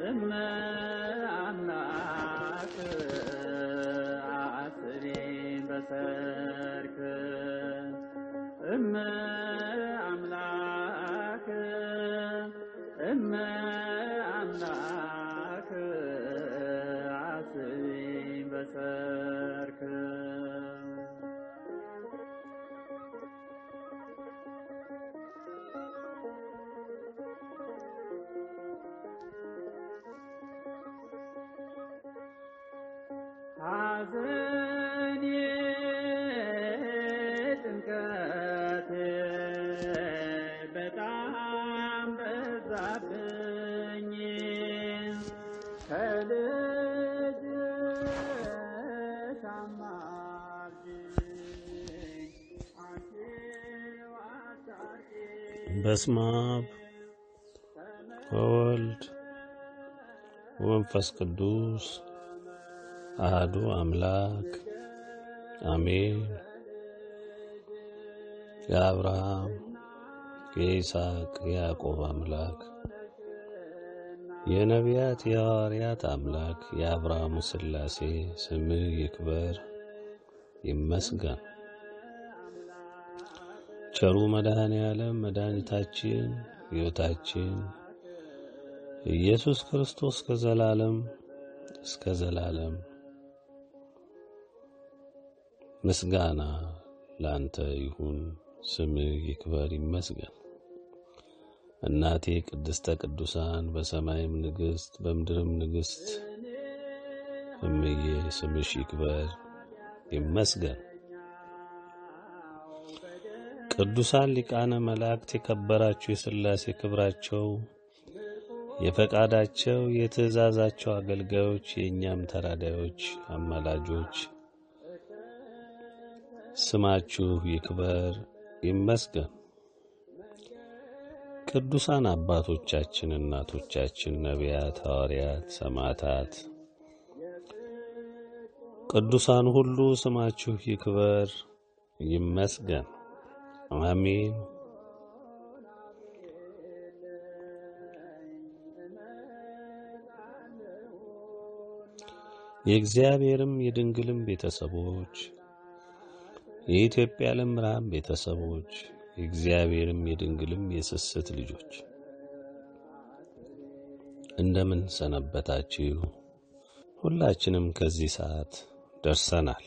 እመ አምላክ አስሪ በሰርክ እመ አምላክ እመ አምላክ አስሪ በሰርክ ሐዘኔ ጭንቀቴ በጣም በዛብኝ ከልጅሽ አማልጅኝ አንቺው አታርቂኝ በስመ አብ ወወልድ ወመንፈስ ቅዱስ አህዱ አምላክ አሜን። የአብርሃም የይስሐቅ የያዕቆብ አምላክ የነቢያት የሐዋርያት አምላክ የአብርሃሙ ሥላሴ ስምህ ይክበር ይመስገን። ቸሩ መድኃኔ ዓለም መድኃኒታችን ሕይወታችን ኢየሱስ ክርስቶስ ከዘላለም እስከ ዘላለም ምስጋና ላንተ ይሁን። ስምህ ይክበር ይመስገን። እናቴ ቅድስተ ቅዱሳን በሰማይም ንግሥት በምድርም ንግሥት እምዬ ስምሽ ይክበር ይመስገን። ቅዱሳን ሊቃነ መላእክት የከበራችሁ የሥላሴ ክብራቸው የፈቃዳቸው የትእዛዛቸው አገልጋዮች የእኛም ተራዳዮች አማላጆች ስማችሁ ይክበር ይመስገን። ቅዱሳን አባቶቻችን፣ እናቶቻችን፣ ነቢያት፣ ሐዋርያት፣ ሰማዕታት፣ ቅዱሳን ሁሉ ስማችሁ ይክበር ይመስገን። አሜን። የእግዚአብሔርም የድንግልም ቤተሰቦች የኢትዮጵያ ዓለም ብርሃን ቤተሰቦች የእግዚአብሔርም የድንግልም የስስት ልጆች እንደምን ሰነበታችሁ? ሁላችንም ከዚህ ሰዓት ደርሰናል።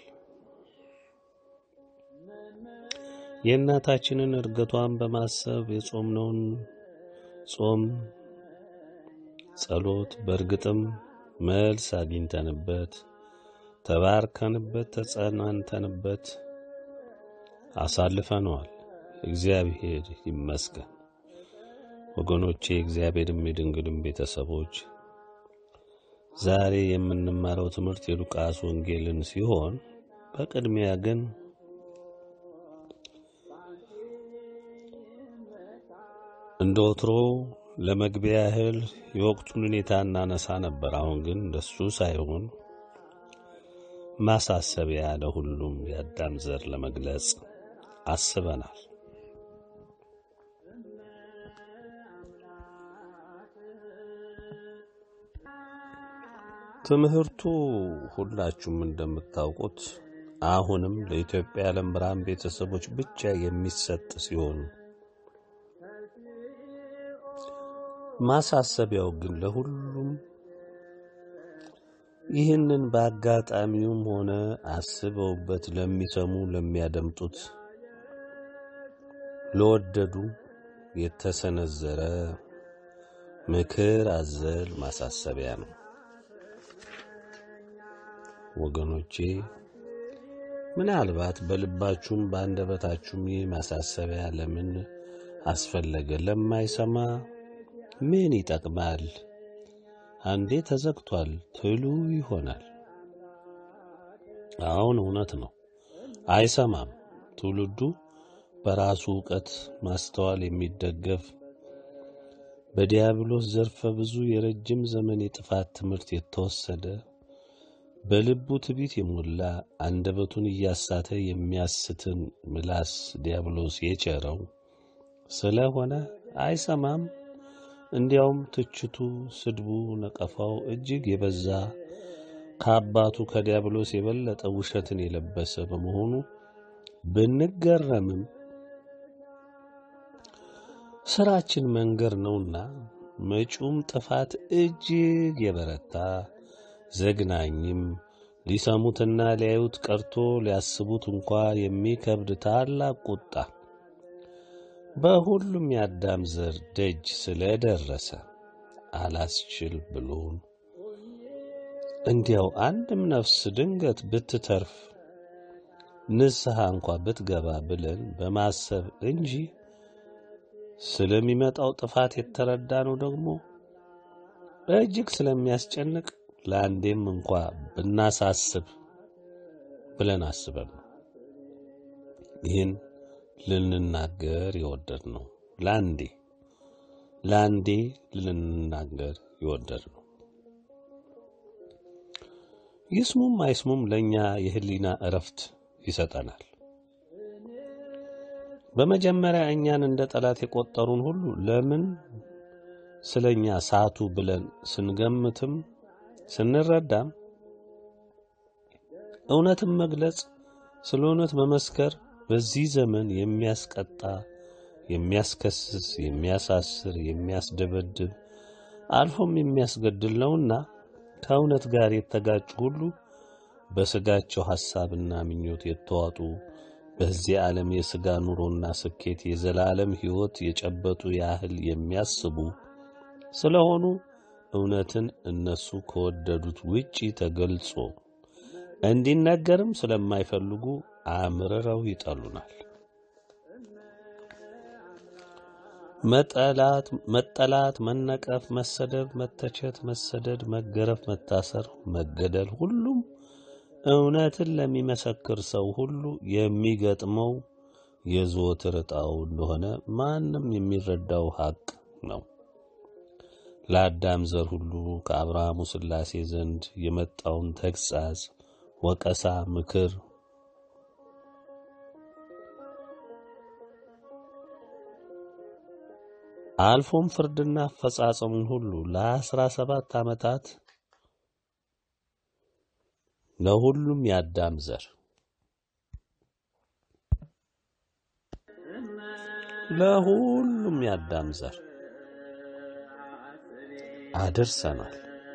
የእናታችንን እርገቷን በማሰብ የጾምነውን ጾም ጸሎት በእርግጥም መልስ አግኝተንበት ተባርከንበት ተጸናንተንበት አሳልፈነዋል። እግዚአብሔር ይመስገን። ወገኖቼ የእግዚአብሔርም የድንግልም ቤተሰቦች ዛሬ የምንማረው ትምህርት የሉቃስ ወንጌልን ሲሆን በቅድሚያ ግን እንደ ወትሮ ለመግቢያ ያህል የወቅቱን ሁኔታ እናነሳ ነበር። አሁን ግን እንደሱ ሳይሆን ማሳሰቢያ ለሁሉም የአዳም ዘር ለመግለጽ አስበናል። ትምህርቱ ሁላችሁም እንደምታውቁት አሁንም ለኢትዮጵያ የዓለም ብርሃን ቤተሰቦች ብቻ የሚሰጥ ሲሆን ማሳሰቢያው ግን ለሁሉም ይህንን በአጋጣሚውም ሆነ አስበውበት ለሚሰሙ ለሚያደምጡት ለወደዱ የተሰነዘረ ምክር አዘል ማሳሰቢያ ነው። ወገኖቼ ምናልባት በልባችሁም በአንደበታችሁም ይህ ማሳሰቢያ ለምን አስፈለገ ለማይሰማ ምን ይጠቅማል አንዴ ተዘግቷል ትሉ ይሆናል። አሁን እውነት ነው፣ አይሰማም። ትውልዱ በራሱ ዕውቀት ማስተዋል የሚደገፍ በዲያብሎስ ዘርፈ ብዙ የረጅም ዘመን የጥፋት ትምህርት የተወሰደ በልቡ ትቢት የሞላ አንደበቱን እያሳተ የሚያስትን ምላስ ዲያብሎስ የቸረው ስለሆነ አይሰማም። እንዲያውም ትችቱ፣ ስድቡ፣ ነቀፋው እጅግ የበዛ ከአባቱ ከዲያብሎስ የበለጠ ውሸትን የለበሰ በመሆኑ ብንገረምም ስራችን መንገር ነውና መጪውም ጥፋት እጅግ የበረታ ዘግናኝም ሊሰሙትና ሊያዩት ቀርቶ ሊያስቡት እንኳ የሚከብድ ታላቅ ቁጣ በሁሉም የአዳም ዘር ደጅ ስለደረሰ አላስችል ብሎን እንዲያው አንድም ነፍስ ድንገት ብትተርፍ ንስሐ እንኳ ብትገባ ብለን በማሰብ እንጂ ስለሚመጣው ጥፋት የተረዳ ነው ደግሞ እጅግ ስለሚያስጨንቅ ለአንዴም እንኳ ብናሳስብ ብለን አስበን ነው ይህን ልንናገር የወደድ ነው። ለአንዴ ለአንዴ ልንናገር የወደድ ነው። ይስሙም አይስሙም ለእኛ የህሊና እረፍት ይሰጠናል። በመጀመሪያ እኛን እንደ ጠላት የቆጠሩን ሁሉ ለምን ስለ እኛ ሳቱ ብለን ስንገምትም ስንረዳም እውነትን መግለጽ ስለ እውነት መመስከር በዚህ ዘመን የሚያስቀጣ፣ የሚያስከስስ፣ የሚያሳስር፣ የሚያስደበድብ አልፎም የሚያስገድል ነውና ከእውነት ጋር የተጋጩ ሁሉ በሥጋቸው ሐሳብና ምኞት የተዋጡ በዚህ ዓለም የሥጋ ኑሮና ስኬት የዘላለም ሕይወት የጨበጡ ያህል የሚያስቡ ስለሆኑ እውነትን እነሱ ከወደዱት ውጪ ተገልጾ እንዲነገርም ስለማይፈልጉ አምርረው ይጠሉናል። መጠላት፣ መጠላት፣ መነቀፍ፣ መሰደብ፣ መተቸት፣ መሰደድ፣ መገረፍ፣ መታሰር፣ መገደል ሁሉም እውነትን ለሚመሰክር ሰው ሁሉ የሚገጥመው የዘወትር ዕጣው እንደሆነ ማንም የሚረዳው ሐቅ ነው። ለአዳም ዘር ሁሉ ከአብርሃሙ ሥላሴ ዘንድ የመጣውን ተግሣጽ፣ ወቀሳ፣ ምክር አልፎም ፍርድና አፈጻጸሙን ሁሉ ለአስራ ሰባት ዓመታት ለሁሉም የአዳም ዘር ለሁሉም የአዳም ዘር አድርሰናል።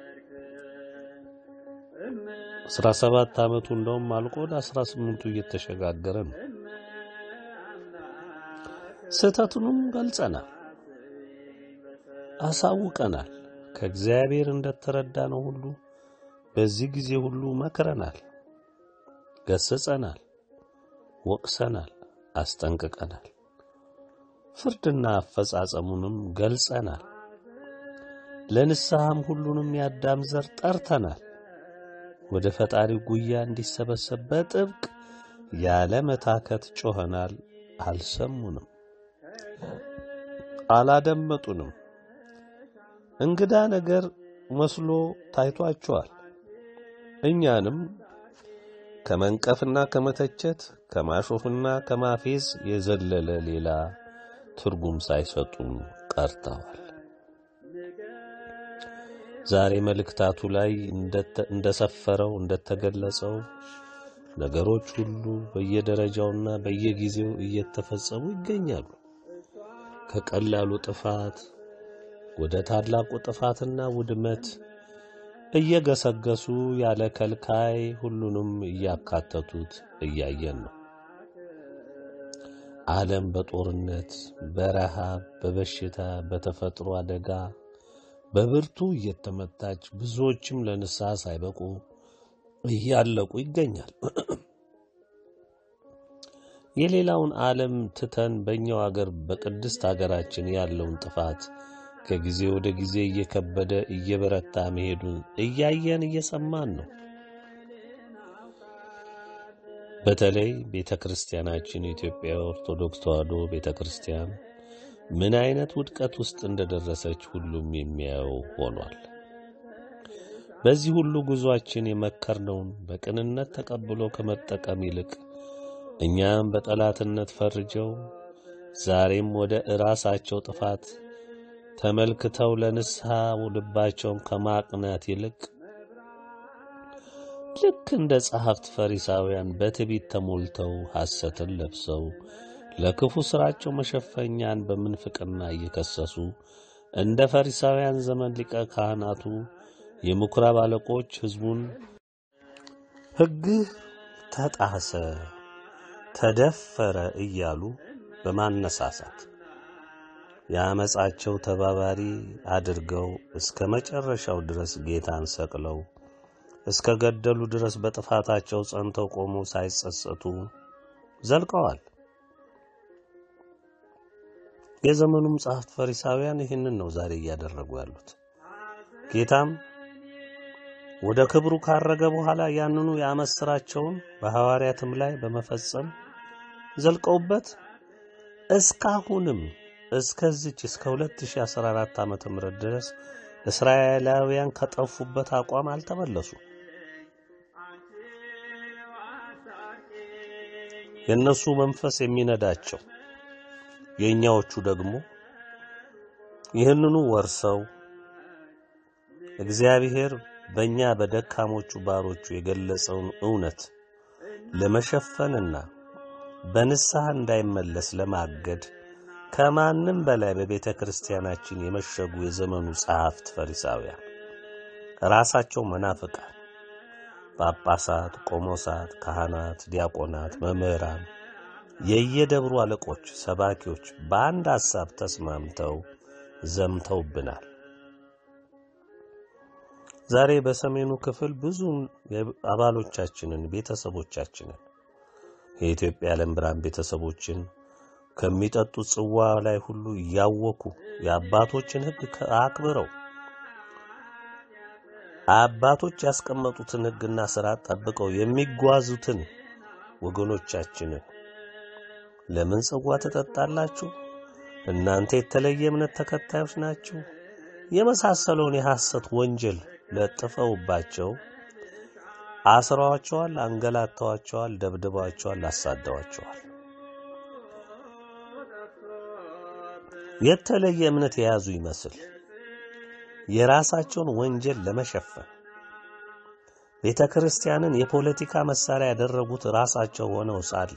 አስራ ሰባት ዓመቱ እንደውም አልቆ ወደ አስራ ስምንቱ እየተሸጋገረ ነው። ስህተቱንም ገልጸናል፣ አሳውቀናል። ከእግዚአብሔር እንደተረዳ ነው ሁሉ በዚህ ጊዜ ሁሉ መክረናል፣ ገስጸናል፣ ወቅሰናል፣ አስጠንቅቀናል። ፍርድና አፈጻጸሙንም ገልጸናል። ለንስሐም ሁሉንም የአዳም ዘር ጠርተናል። ወደ ፈጣሪ ጉያ እንዲሰበሰብ በጥብቅ ያለ መታከት ጮኸናል። አልሰሙንም፣ አላደመጡንም። እንግዳ ነገር መስሎ ታይቷቸዋል። እኛንም ከመንቀፍና ከመተቸት ከማሾፍና ከማፌዝ የዘለለ ሌላ ትርጉም ሳይሰጡን ቀርተዋል። ዛሬ መልእክታቱ ላይ እንደሰፈረው እንደተገለጸው ነገሮች ሁሉ በየደረጃውና በየጊዜው እየተፈጸሙ ይገኛሉ። ከቀላሉ ጥፋት ወደ ታላቁ ጥፋትና ውድመት እየገሰገሱ ያለ ከልካይ ሁሉንም እያካተቱት እያየን ነው። ዓለም በጦርነት፣ በረሃብ፣ በበሽታ፣ በተፈጥሮ አደጋ በብርቱ እየተመታች ብዙዎችም ለንስሐ ሳይበቁ እያለቁ ይገኛል። የሌላውን ዓለም ትተን በእኛው አገር በቅድስት አገራችን ያለውን ጥፋት ከጊዜ ወደ ጊዜ እየከበደ እየበረታ መሄዱን እያየን እየሰማን ነው። በተለይ ቤተ ክርስቲያናችን የኢትዮጵያ ኦርቶዶክስ ተዋሕዶ ቤተ ክርስቲያን ምን አይነት ውድቀት ውስጥ እንደደረሰች ሁሉም የሚያየው ሆኗል። በዚህ ሁሉ ጉዟችን የመከርነውን በቅንነት ተቀብሎ ከመጠቀም ይልቅ እኛም በጠላትነት ፈርጀው ዛሬም ወደ እራሳቸው ጥፋት ተመልክተው ለንስሐ ልባቸውን ከማቅናት ይልቅ ልክ እንደ ጸሐፍት ፈሪሳውያን በትዕቢት ተሞልተው ሐሰትን ለብሰው ለክፉ ሥራቸው መሸፈኛን በምንፍቅና እየከሰሱ እንደ ፈሪሳውያን ዘመን ሊቀ ካህናቱ የምኵራብ አለቆች ሕዝቡን ሕግህ ተጣሰ፣ ተደፈረ እያሉ በማነሳሳት የአመፃቸው ተባባሪ አድርገው እስከ መጨረሻው ድረስ ጌታን ሰቅለው እስከ ገደሉ ድረስ በጥፋታቸው ጸንተው ቆመው ሳይጸጸቱ ዘልቀዋል። የዘመኑም ጸሐፍት ፈሪሳውያን ይህንን ነው ዛሬ እያደረጉ ያሉት። ጌታም ወደ ክብሩ ካረገ በኋላ ያንኑ የዓመፅ ሥራቸውን በሐዋርያትም ላይ በመፈጸም ዘልቀውበት እስካሁንም እስከዚች እስከ 2014 ዓመተ ምህረት ድረስ እስራኤላውያን ከጠፉበት አቋም አልተመለሱም። የእነሱ መንፈስ የሚነዳቸው የእኛዎቹ ደግሞ ይህንኑ ወርሰው እግዚአብሔር በእኛ በደካሞቹ ባሮቹ የገለጸውን እውነት ለመሸፈንና በንስሐ እንዳይመለስ ለማገድ ከማንም በላይ በቤተ ክርስቲያናችን የመሸጉ የዘመኑ ጸሐፍት ፈሪሳውያን ራሳቸው መናፍቃን ጳጳሳት፣ ቆሞሳት፣ ካህናት፣ ዲያቆናት፣ መምህራን፣ የየደብሩ አለቆች፣ ሰባኪዎች በአንድ ሐሳብ ተስማምተው ዘምተውብናል። ዛሬ በሰሜኑ ክፍል ብዙ አባሎቻችንን ቤተሰቦቻችንን የኢትዮጵያ ዓለም ብርሃን ቤተሰቦችን ከሚጠጡት ጽዋ ላይ ሁሉ እያወኩ የአባቶችን ሕግ አክብረው አባቶች ያስቀመጡትን ሕግና ሥርዓት ጠብቀው የሚጓዙትን ወገኖቻችንን ለምን ጽዋ ትጠጣላችሁ? እናንተ የተለየ እምነት ተከታዮች ናችሁ? የመሳሰለውን የሐሰት ወንጀል ለጥፈውባቸው አስረዋቸዋል፣ አንገላተዋቸዋል፣ ደብድበዋቸዋል፣ አሳደዋቸዋል። የተለየ እምነት የያዙ ይመስል የራሳቸውን ወንጀል ለመሸፈን ቤተ ክርስቲያንን የፖለቲካ መሳሪያ ያደረጉት ራሳቸው ሆነው ሳለ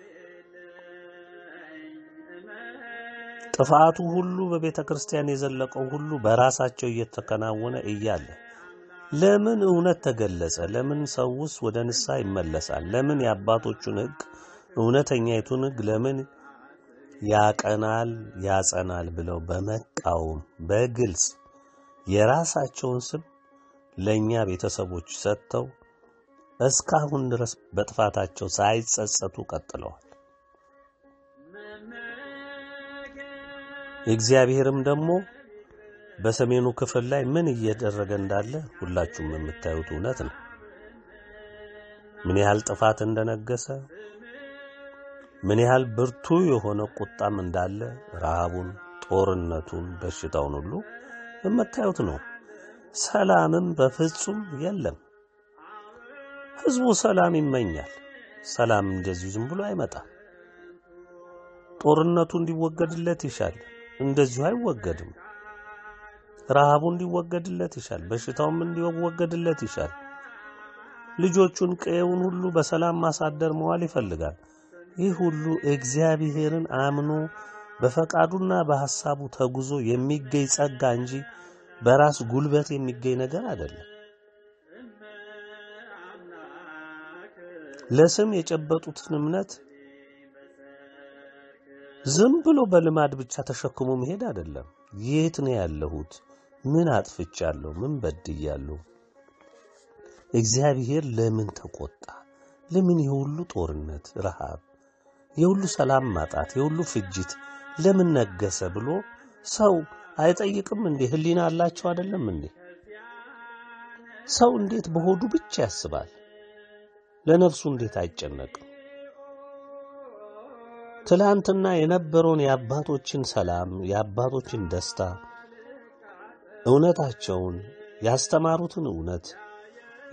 ጥፋቱ ሁሉ በቤተ ክርስቲያን የዘለቀው ሁሉ በራሳቸው እየተከናወነ እያለ ለምን እውነት ተገለጸ? ለምን ሰውስ ወደ ንስሐ ይመለሳል? ለምን የአባቶቹን ሕግ እውነተኛይቱን ሕግ ለምን ያቀናል ያጸናል ብለው በመቃወም በግልጽ የራሳቸውን ስም ለእኛ ቤተሰቦች ሰጥተው እስካሁን ድረስ በጥፋታቸው ሳይጸጸቱ ቀጥለዋል። እግዚአብሔርም ደግሞ በሰሜኑ ክፍል ላይ ምን እየደረገ እንዳለ ሁላችሁም የምታዩት እውነት ነው። ምን ያህል ጥፋት እንደነገሰ፣ ምን ያህል ብርቱ የሆነ ቁጣም እንዳለ ረሃቡን፣ ጦርነቱን፣ በሽታውን ሁሉ የምታዩት ነው። ሰላምም በፍጹም የለም። ህዝቡ ሰላም ይመኛል። ሰላም እንደዚሁ ዝም ብሎ አይመጣም። ጦርነቱ እንዲወገድለት ይሻል፣ እንደዚሁ አይወገድም። ረሃቡ እንዲወገድለት ይሻል፣ በሽታውም እንዲወገድለት ይሻል። ልጆቹን ቀየውን ሁሉ በሰላም ማሳደር መዋል ይፈልጋል። ይህ ሁሉ እግዚአብሔርን አምኖ በፈቃዱና በሐሳቡ ተጉዞ የሚገኝ ጸጋ እንጂ በራስ ጉልበት የሚገኝ ነገር አይደለም። ለስም የጨበጡትን እምነት ዝም ብሎ በልማድ ብቻ ተሸክሞ መሄድ አይደለም። የት ነው ያለሁት? ምን አጥፍቻለሁ? ምን በድያለሁ? እግዚአብሔር ለምን ተቆጣ? ለምን የሁሉ ጦርነት፣ ረሃብ፣ የሁሉ ሰላም ማጣት፣ የሁሉ ፍጅት ለምን ነገሰ ብሎ ሰው አይጠይቅም እንዴ? ህሊና አላቸው አይደለም እንዴ? ሰው እንዴት በሆዱ ብቻ ያስባል? ለነፍሱ እንዴት አይጨነቅም? ትላንትና የነበረውን የአባቶችን ሰላም፣ የአባቶችን ደስታ፣ እውነታቸውን ያስተማሩትን እውነት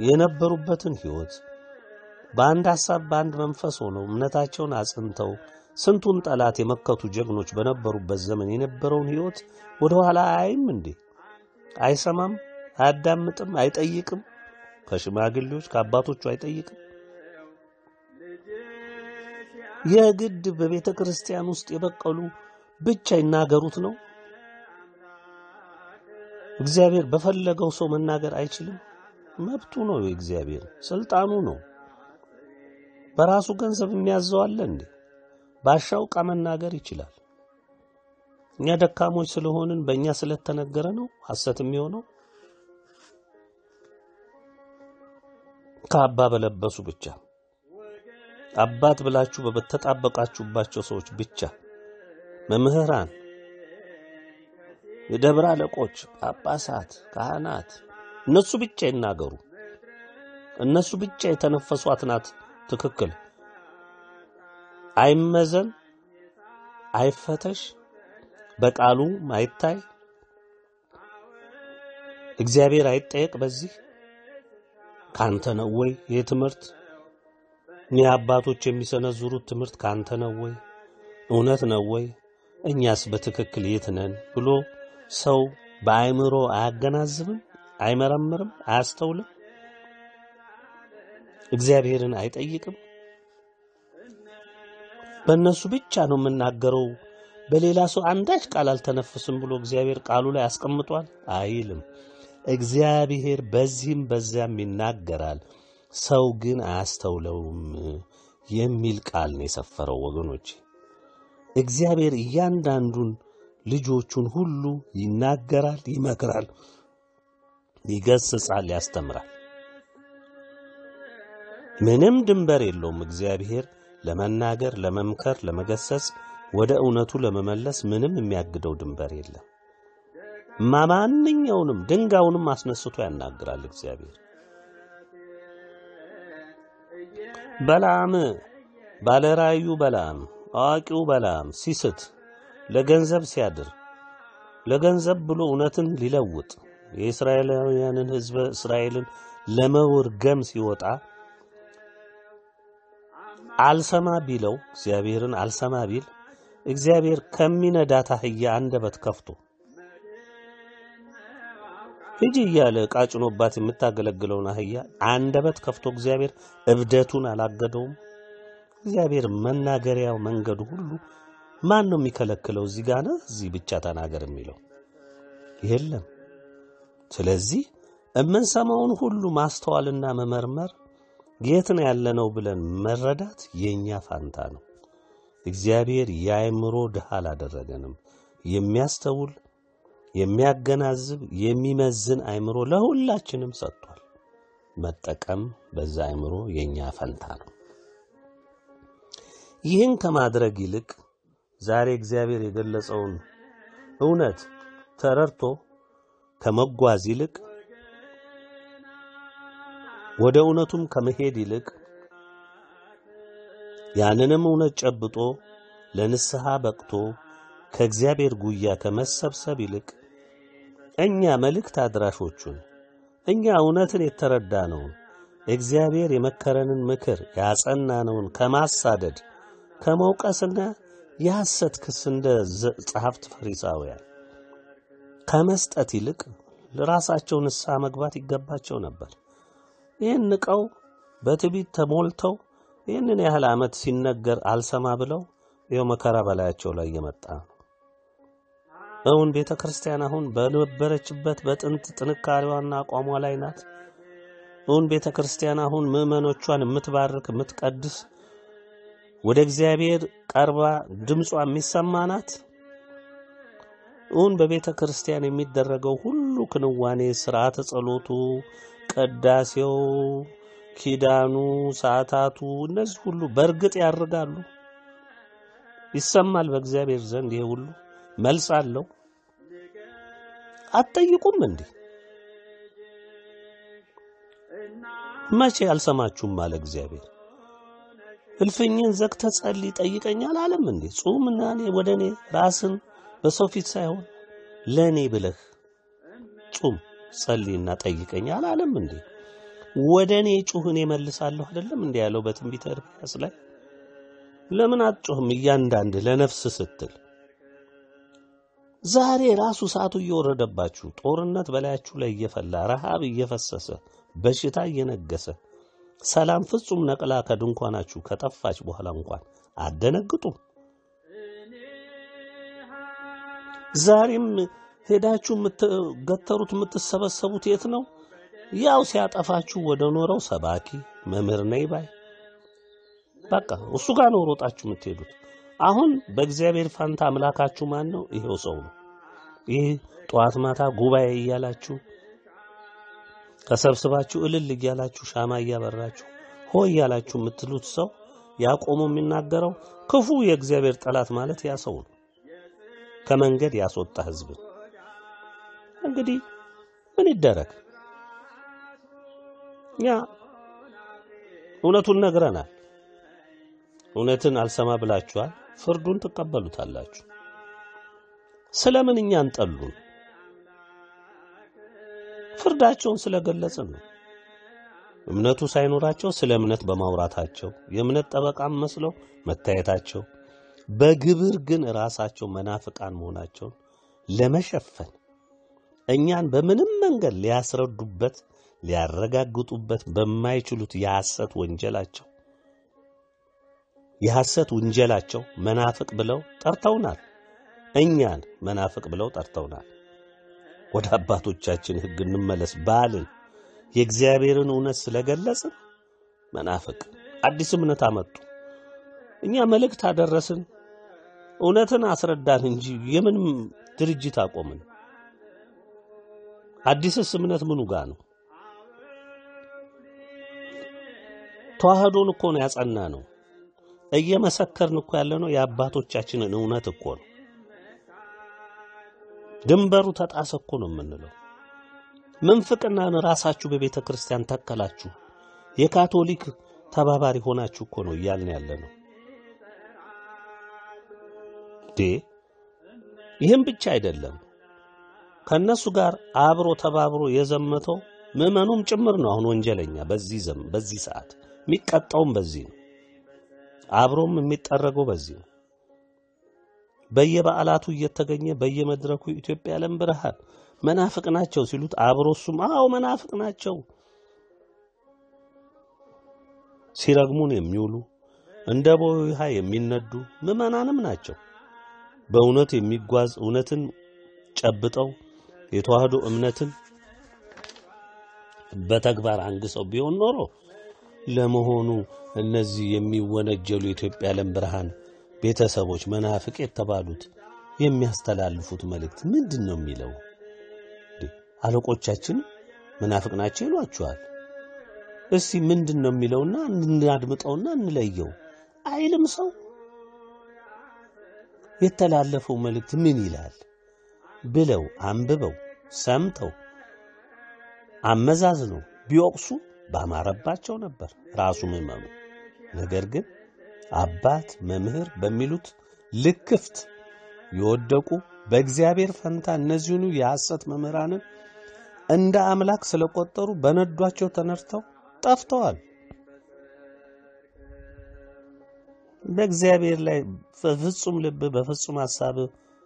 የነበሩበትን ሕይወት በአንድ ሐሳብ በአንድ መንፈስ ሆነው እምነታቸውን አጽንተው ስንቱን ጠላት የመከቱ ጀግኖች በነበሩበት ዘመን የነበረውን ሕይወት ወደ ኋላ አያይም እንዴ? አይሰማም? አያዳምጥም? አይጠይቅም? ከሽማግሌዎች ከአባቶቹ አይጠይቅም? የግድ በቤተ ክርስቲያን ውስጥ የበቀሉ ብቻ ይናገሩት ነው? እግዚአብሔር በፈለገው ሰው መናገር አይችልም? መብቱ ነው። የእግዚአብሔር ስልጣኑ ነው። በራሱ ገንዘብ የሚያዘው አለ እንዴ? ባሻው ዕቃ መናገር ይችላል። እኛ ደካሞች ስለሆንን በእኛ ስለተነገረ ነው ሐሰት የሚሆነው። ከአባ በለበሱ ብቻ አባት ብላችሁ በተጣበቃችሁባቸው ሰዎች ብቻ መምህራን፣ የደብረ አለቆች፣ ጳጳሳት፣ ካህናት እነሱ ብቻ ይናገሩ። እነሱ ብቻ የተነፈሷት ናት ትክክል። አይመዘን፣ አይፈተሽ፣ በቃሉ አይታይ፣ እግዚአብሔር አይጠየቅ። በዚህ ካንተ ነው ወይ ይህ ትምህርት? እኒህ አባቶች የሚሰነዝሩት ትምህርት ካንተ ነው ወይ? እውነት ነው ወይ? እኛስ በትክክል የት ነን ብሎ ሰው በአእምሮ አያገናዝብም፣ አይመረምርም፣ አያስተውልም፣ እግዚአብሔርን አይጠይቅም። በእነሱ ብቻ ነው የምናገረው፣ በሌላ ሰው አንዳች ቃል አልተነፍስም ብሎ እግዚአብሔር ቃሉ ላይ አስቀምጧል አይልም። እግዚአብሔር በዚህም በዚያም ይናገራል፣ ሰው ግን አያስተውለውም የሚል ቃል ነው የሰፈረው። ወገኖች እግዚአብሔር እያንዳንዱን ልጆቹን ሁሉ ይናገራል፣ ይመክራል፣ ይገስጻል፣ ያስተምራል። ምንም ድንበር የለውም። እግዚአብሔር ለመናገር፣ ለመምከር፣ ለመገሰጽ፣ ወደ እውነቱ ለመመለስ ምንም የሚያግደው ድንበር የለም። ማንኛውንም ድንጋዩንም አስነስቶ ያናግራል እግዚአብሔር። በለዓም ባለራእዩ በለዓም አዋቂው በለዓም ሲስት ለገንዘብ ሲያድር ለገንዘብ ብሎ እውነትን ሊለውጥ የእስራኤላውያንን ሕዝበ እስራኤልን ለመውርገም ሲወጣ አልሰማ ቢለው እግዚአብሔርን አልሰማ ቢል እግዚአብሔር ከሚነዳት አህያ አንደበት ከፍቶ ሂጂ እያለ ዕቃ ጭኖባት የምታገለግለውን አህያ አንደበት ከፍቶ እግዚአብሔር እብደቱን አላገደውም? እግዚአብሔር መናገሪያው መንገዱ ሁሉ ማን ነው የሚከለክለው? እዚህ ጋር ነህ፣ እዚህ ብቻ ተናገር የሚለው የለም። ስለዚህ የምንሰማውን ሁሉ ማስተዋልና መመርመር የት ነው ያለነው ብለን መረዳት የእኛ ፋንታ ነው። እግዚአብሔር የአእምሮ ድሃ አላደረገንም። የሚያስተውል የሚያገናዝብ የሚመዝን አእምሮ ለሁላችንም ሰጥቷል። መጠቀም በዛ አእምሮ የእኛ ፈንታ ነው። ይህን ከማድረግ ይልቅ ዛሬ እግዚአብሔር የገለጸውን እውነት ተረድቶ ከመጓዝ ይልቅ ወደ እውነቱም ከመሄድ ይልቅ ያንንም እውነት ጨብጦ ለንስሐ በቅቶ ከእግዚአብሔር ጉያ ከመሰብሰብ ይልቅ እኛ መልእክት አድራሾቹን እኛ እውነትን የተረዳነውን እግዚአብሔር የመከረንን ምክር ያጸናነውን ከማሳደድ ከመውቀስና የሐሰት ክስ እንደ ጸሐፍት ፈሪሳውያን ከመስጠት ይልቅ ለራሳቸው ንስሐ መግባት ይገባቸው ነበር። ይህን ንቀው በትዕቢት ተሞልተው ይህንን ያህል ዓመት ሲነገር አልሰማ ብለው ይኸው መከራ በላያቸው ላይ እየመጣ ነው። እውን ቤተ ክርስቲያን አሁን በነበረችበት በጥንት ጥንካሬዋና አቋሟ ላይ ናት? እውን ቤተ ክርስቲያን አሁን ምዕመኖቿን የምትባርክ የምትቀድስ፣ ወደ እግዚአብሔር ቀርባ ድምጿ የሚሰማ ናት? እውን በቤተ ክርስቲያን የሚደረገው ሁሉ ክንዋኔ፣ ስርዓተ ጸሎቱ፣ ቅዳሴው፣ ኪዳኑ፣ ሰዓታቱ፣ እነዚህ ሁሉ በእርግጥ ያርጋሉ? ይሰማል በእግዚአብሔር ዘንድ ይሄ ሁሉ መልስ አለው? አትጠይቁም እንዴ? መቼ አልሰማችሁም አለ እግዚአብሔር። እልፍኝን ዘግተህ ጸልይ ጠይቀኛል አለም እንዴ? ጹምና እኔ ወደ እኔ ራስን በሰው ፊት ሳይሆን ለእኔ ብለህ ጹም ጸልይና ጠይቀኝ አላለም እንዴ? ወደ እኔ ጩህ እኔ እመልሳለሁ አይደለም እንዴ ያለው በትንቢተ ኤርምያስ ላይ ለምን አትጮህም? እያንዳንድ ለነፍስ ስትል ዛሬ ራሱ እሳቱ እየወረደባችሁ ጦርነት በላያችሁ ላይ እየፈላ ረሃብ እየፈሰሰ በሽታ እየነገሰ ሰላም ፍጹም ነቅላ ከድንኳናችሁ ከጠፋች በኋላ እንኳን አደነግጡም። ዛሬም ሄዳችሁ የምትገተሩት የምትሰበሰቡት የት ነው? ያው ሲያጠፋችሁ ወደ ኖረው ሰባኪ መምህር ነኝ ባይ በቃ እሱ ጋር ነው ሮጣችሁ የምትሄዱት። አሁን በእግዚአብሔር ፋንታ አምላካችሁ ማን ነው? ይሄው ሰው ነው። ይህ ጠዋት ማታ ጉባኤ እያላችሁ ተሰብስባችሁ እልል እያላችሁ ሻማ እያበራችሁ ሆ እያላችሁ የምትሉት ሰው ያቆሙ የሚናገረው ክፉ የእግዚአብሔር ጠላት ማለት ያ ሰው ነው። ከመንገድ ያስወጣ ህዝብ እንግዲህ ምን ይደረግ? እኛ እውነቱን ነግረናል። እውነትን አልሰማ ብላችኋል። ፍርዱን ትቀበሉታላችሁ። ስለምን እኛን ጠሉን? ፍርዳቸውን ስለገለጽን ነው። እምነቱ ሳይኖራቸው ስለ እምነት በማውራታቸው የእምነት ጠበቃም መስለው መታየታቸው፣ በግብር ግን ራሳቸው መናፍቃን መሆናቸውን ለመሸፈን እኛን በምንም መንገድ ሊያስረዱበት ሊያረጋግጡበት በማይችሉት የሐሰት ወንጀላቸው የሐሰት ውንጀላቸው መናፍቅ ብለው ጠርተውናል። እኛን መናፍቅ ብለው ጠርተውናል። ወደ አባቶቻችን ሕግ እንመለስ ባልን የእግዚአብሔርን እውነት ስለገለጽን መናፍቅ አዲስ እምነት አመጡ። እኛ መልእክት አደረስን፣ እውነትን አስረዳን እንጂ የምን ድርጅት አቆምን? አዲስስ እምነት ምኑ ጋር ነው? ተዋህዶን እኮ ነው ያጸና ነው። እየመሰከርን እኮ ያለ ነው የአባቶቻችንን እውነት እኮ ነው። ድንበሩ ተጣሰ እኮ ነው የምንለው። ምንፍቅናን ራሳችሁ በቤተ ክርስቲያን ተከላችሁ፣ የካቶሊክ ተባባሪ ሆናችሁ እኮ ነው እያልን ያለ ነው። ዴ ይህም ብቻ አይደለም። ከነሱ ጋር አብሮ ተባብሮ የዘመተው ምዕመኑም ጭምር ነው። አሁን ወንጀለኛ በዚህ ዘም በዚህ ሰዓት የሚቀጣውም በዚህ ነው። አብሮም የሚጠረገው በዚህ ነው። በየበዓላቱ እየተገኘ በየመድረኩ ኢትዮጵያ ዓለም ብርሃን መናፍቅ ናቸው ሲሉት አብሮ እሱም አዎ መናፍቅ ናቸው ሲረግሙን የሚውሉ እንደ ቦይ ውሃ የሚነዱ ምዕመናንም ናቸው። በእውነት የሚጓዝ እውነትን ጨብጠው የተዋህዶ እምነትን በተግባር አንግሰው ቢሆን ኖሮ ለመሆኑ እነዚህ የሚወነጀሉ የኢትዮጵያ ዓለም ብርሃን ቤተሰቦች መናፍቅ የተባሉት የሚያስተላልፉት መልእክት ምንድን ነው የሚለው? አለቆቻችን መናፍቅ ናቸው ይሏቸዋል። እስቲ ምንድን ነው የሚለውና እናድምጠውና እንለየው አይልም ሰው። የተላለፈው መልእክት ምን ይላል ብለው አንብበው ሰምተው አመዛዝነው ቢወቅሱ ባማረባቸው ነበር ራሱ ምዕመኑ። ነገር ግን አባት መምህር በሚሉት ልክፍት የወደቁ በእግዚአብሔር ፈንታ እነዚሁኑ የሐሰት መምህራንን እንደ አምላክ ስለቆጠሩ በነዷቸው ተነድተው ጠፍተዋል። በእግዚአብሔር ላይ በፍጹም ልብ በፍጹም ሐሳብ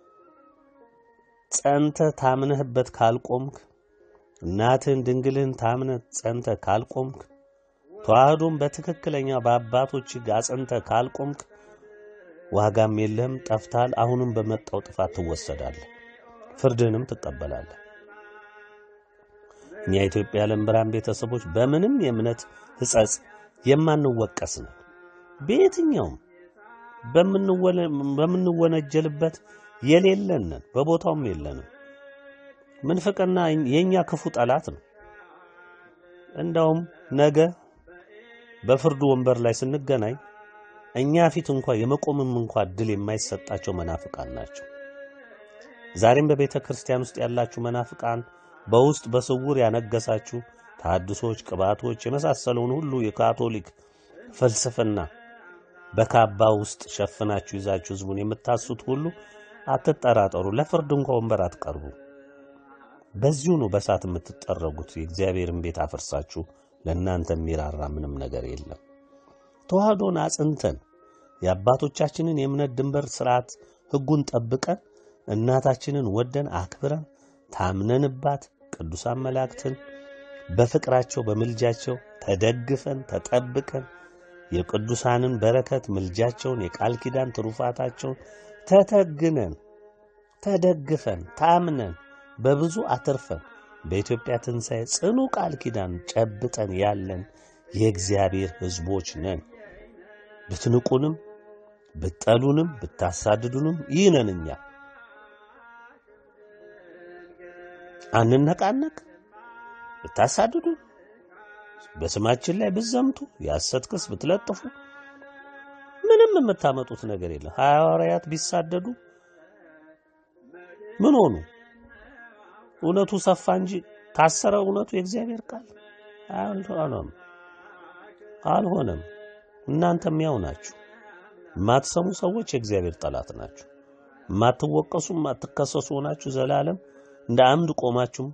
ጸንተ ታምነህበት ካልቆምክ እናትህን ድንግልህን ታምነህ ጸንተ ካልቆምክ ተዋህዶም በትክክለኛ በአባቶች ሕግ አጽንተ ካልቆምክ ዋጋም የለህም፣ ጠፍታል። አሁንም በመጣው ጥፋት ትወሰዳለህ፣ ፍርድህንም ትቀበላለህ። እኛ የኢትዮጵያ ዓለም ብርሃን ቤተሰቦች በምንም የእምነት ሕጸጽ የማንወቀስ ነው። በየትኛውም በምንወነጀልበት የሌለንን በቦታውም የለንም። ምንፍቅና የኛ ክፉ ጠላት ነው። እንዳውም ነገ በፍርዱ ወንበር ላይ ስንገናኝ እኛ ፊት እንኳ የመቆምም እንኳ እድል የማይሰጣቸው መናፍቃን ናቸው። ዛሬም በቤተ ክርስቲያን ውስጥ ያላችሁ መናፍቃን፣ በውስጥ በስውር ያነገሳችሁ ታድሶች፣ ቅባቶች የመሳሰለውን ሁሉ የካቶሊክ ፍልስፍና በካባ ውስጥ ሸፍናችሁ ይዛችሁ ህዝቡን የምታሱት ሁሉ አትጠራጠሩ፣ ለፍርድ እንኳ ወንበር አትቀርቡ። በዚሁ ነው በሳት የምትጠረጉት። የእግዚአብሔርን ቤት አፍርሳችሁ ለእናንተ የሚራራ ምንም ነገር የለም። ተዋህዶን አጽንተን የአባቶቻችንን የእምነት ድንበር ስርዓት ሕጉን ጠብቀን እናታችንን ወደን አክብረን ታምነንባት ቅዱሳን መላእክትን በፍቅራቸው በምልጃቸው ተደግፈን ተጠብቀን የቅዱሳንን በረከት ምልጃቸውን የቃል ኪዳን ትሩፋታቸውን ተተግነን ተደግፈን ታምነን በብዙ አትርፈን በኢትዮጵያ ትንሣኤ ጽኑ ቃል ኪዳን ጨብጠን ያለን የእግዚአብሔር ሕዝቦች ነን። ብትንቁንም ብትጠሉንም ብታሳድዱንም ይህ ነን እኛ። አንነቃነቅ። ብታሳድዱን፣ በስማችን ላይ ብትዘምቱ፣ የሐሰት ክስ ብትለጥፉ ምንም የምታመጡት ነገር የለም። ሐዋርያት ቢሳደዱ ምን ሆኑ? እውነቱ ሰፋ እንጂ ታሰረ እውነቱ የእግዚአብሔር ቃል አልሆነም አልሆነም። እናንተም ያው ናችሁ። የማትሰሙ ሰዎች የእግዚአብሔር ጠላት ናችሁ። የማትወቀሱ የማትከሰሱ ሆናችሁ ዘላለም እንደ አምድ ቆማችሁም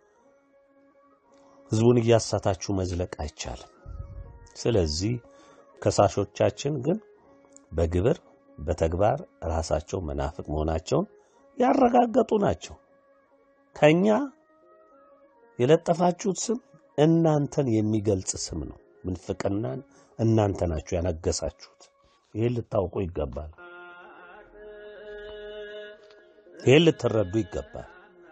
ሕዝቡን እያሳታችሁ መዝለቅ አይቻልም። ስለዚህ ከሳሾቻችን ግን በግብር በተግባር ራሳቸው መናፍቅ መሆናቸውን ያረጋገጡ ናቸው። ከኛ የለጠፋችሁት ስም እናንተን የሚገልጽ ስም ነው። ምንፍቅናን እናንተ ናችሁ ያነገሳችሁት። ይህን ልታውቁ ይገባል። ይህን ልትረዱ ይገባል።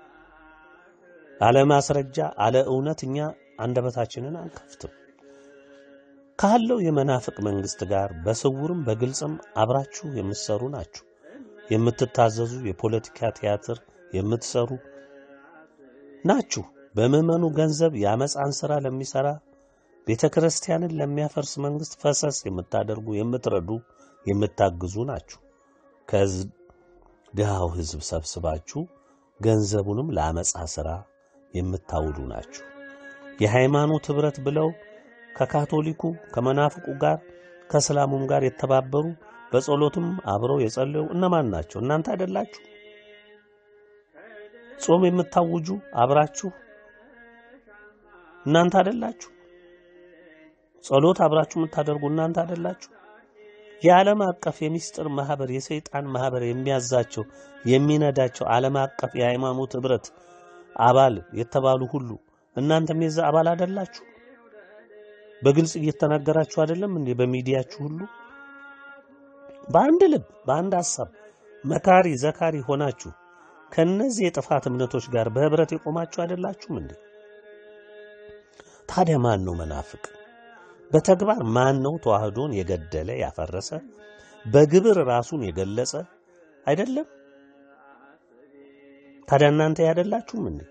አለ ማስረጃ አለ እውነት እኛ አንደበታችንን አንከፍትም። ካለው የመናፍቅ መንግስት ጋር በስውርም በግልጽም አብራችሁ የምትሰሩ ናችሁ። የምትታዘዙ የፖለቲካ ቲያትር የምትሰሩ ናችሁ። በምዕመኑ ገንዘብ የአመፃን ሥራ ለሚሠራ ቤተ ክርስቲያንን ለሚያፈርስ መንግሥት ፈሰስ የምታደርጉ የምትረዱ፣ የምታግዙ ናችሁ። ከድሃው ሕዝብ ሰብስባችሁ ገንዘቡንም ለአመፃ ሥራ የምታውሉ ናችሁ። የሃይማኖት ኅብረት ብለው ከካቶሊኩ ከመናፍቁ ጋር ከእስላሙም ጋር የተባበሩ በጸሎትም አብረው የጸለዩ እነማን ናቸው? እናንተ አይደላችሁ? ጾም የምታውጁ አብራችሁ እናንተ አይደላችሁ? ጸሎት አብራችሁ የምታደርጉ እናንተ አይደላችሁ? የዓለም አቀፍ የምስጢር ማህበር የሰይጣን ማህበር የሚያዛቸው የሚነዳቸው ዓለም አቀፍ የሃይማኖት ኅብረት አባል የተባሉ ሁሉ እናንተም የዛ አባል አይደላችሁ? በግልጽ እየተናገራችሁ አይደለም እንዴ? በሚዲያችሁ ሁሉ በአንድ ልብ በአንድ ሐሳብ መካሪ ዘካሪ ሆናችሁ ከነዚህ የጥፋት እምነቶች ጋር በህብረት የቆማችሁ አይደላችሁም እንዴ? ታዲያ ማን ነው መናፍቅ? በተግባር ማን ነው ተዋህዶን የገደለ ያፈረሰ? በግብር ራሱን የገለጸ አይደለም? ታዲያ እናንተ ያደላችሁም እንዴ?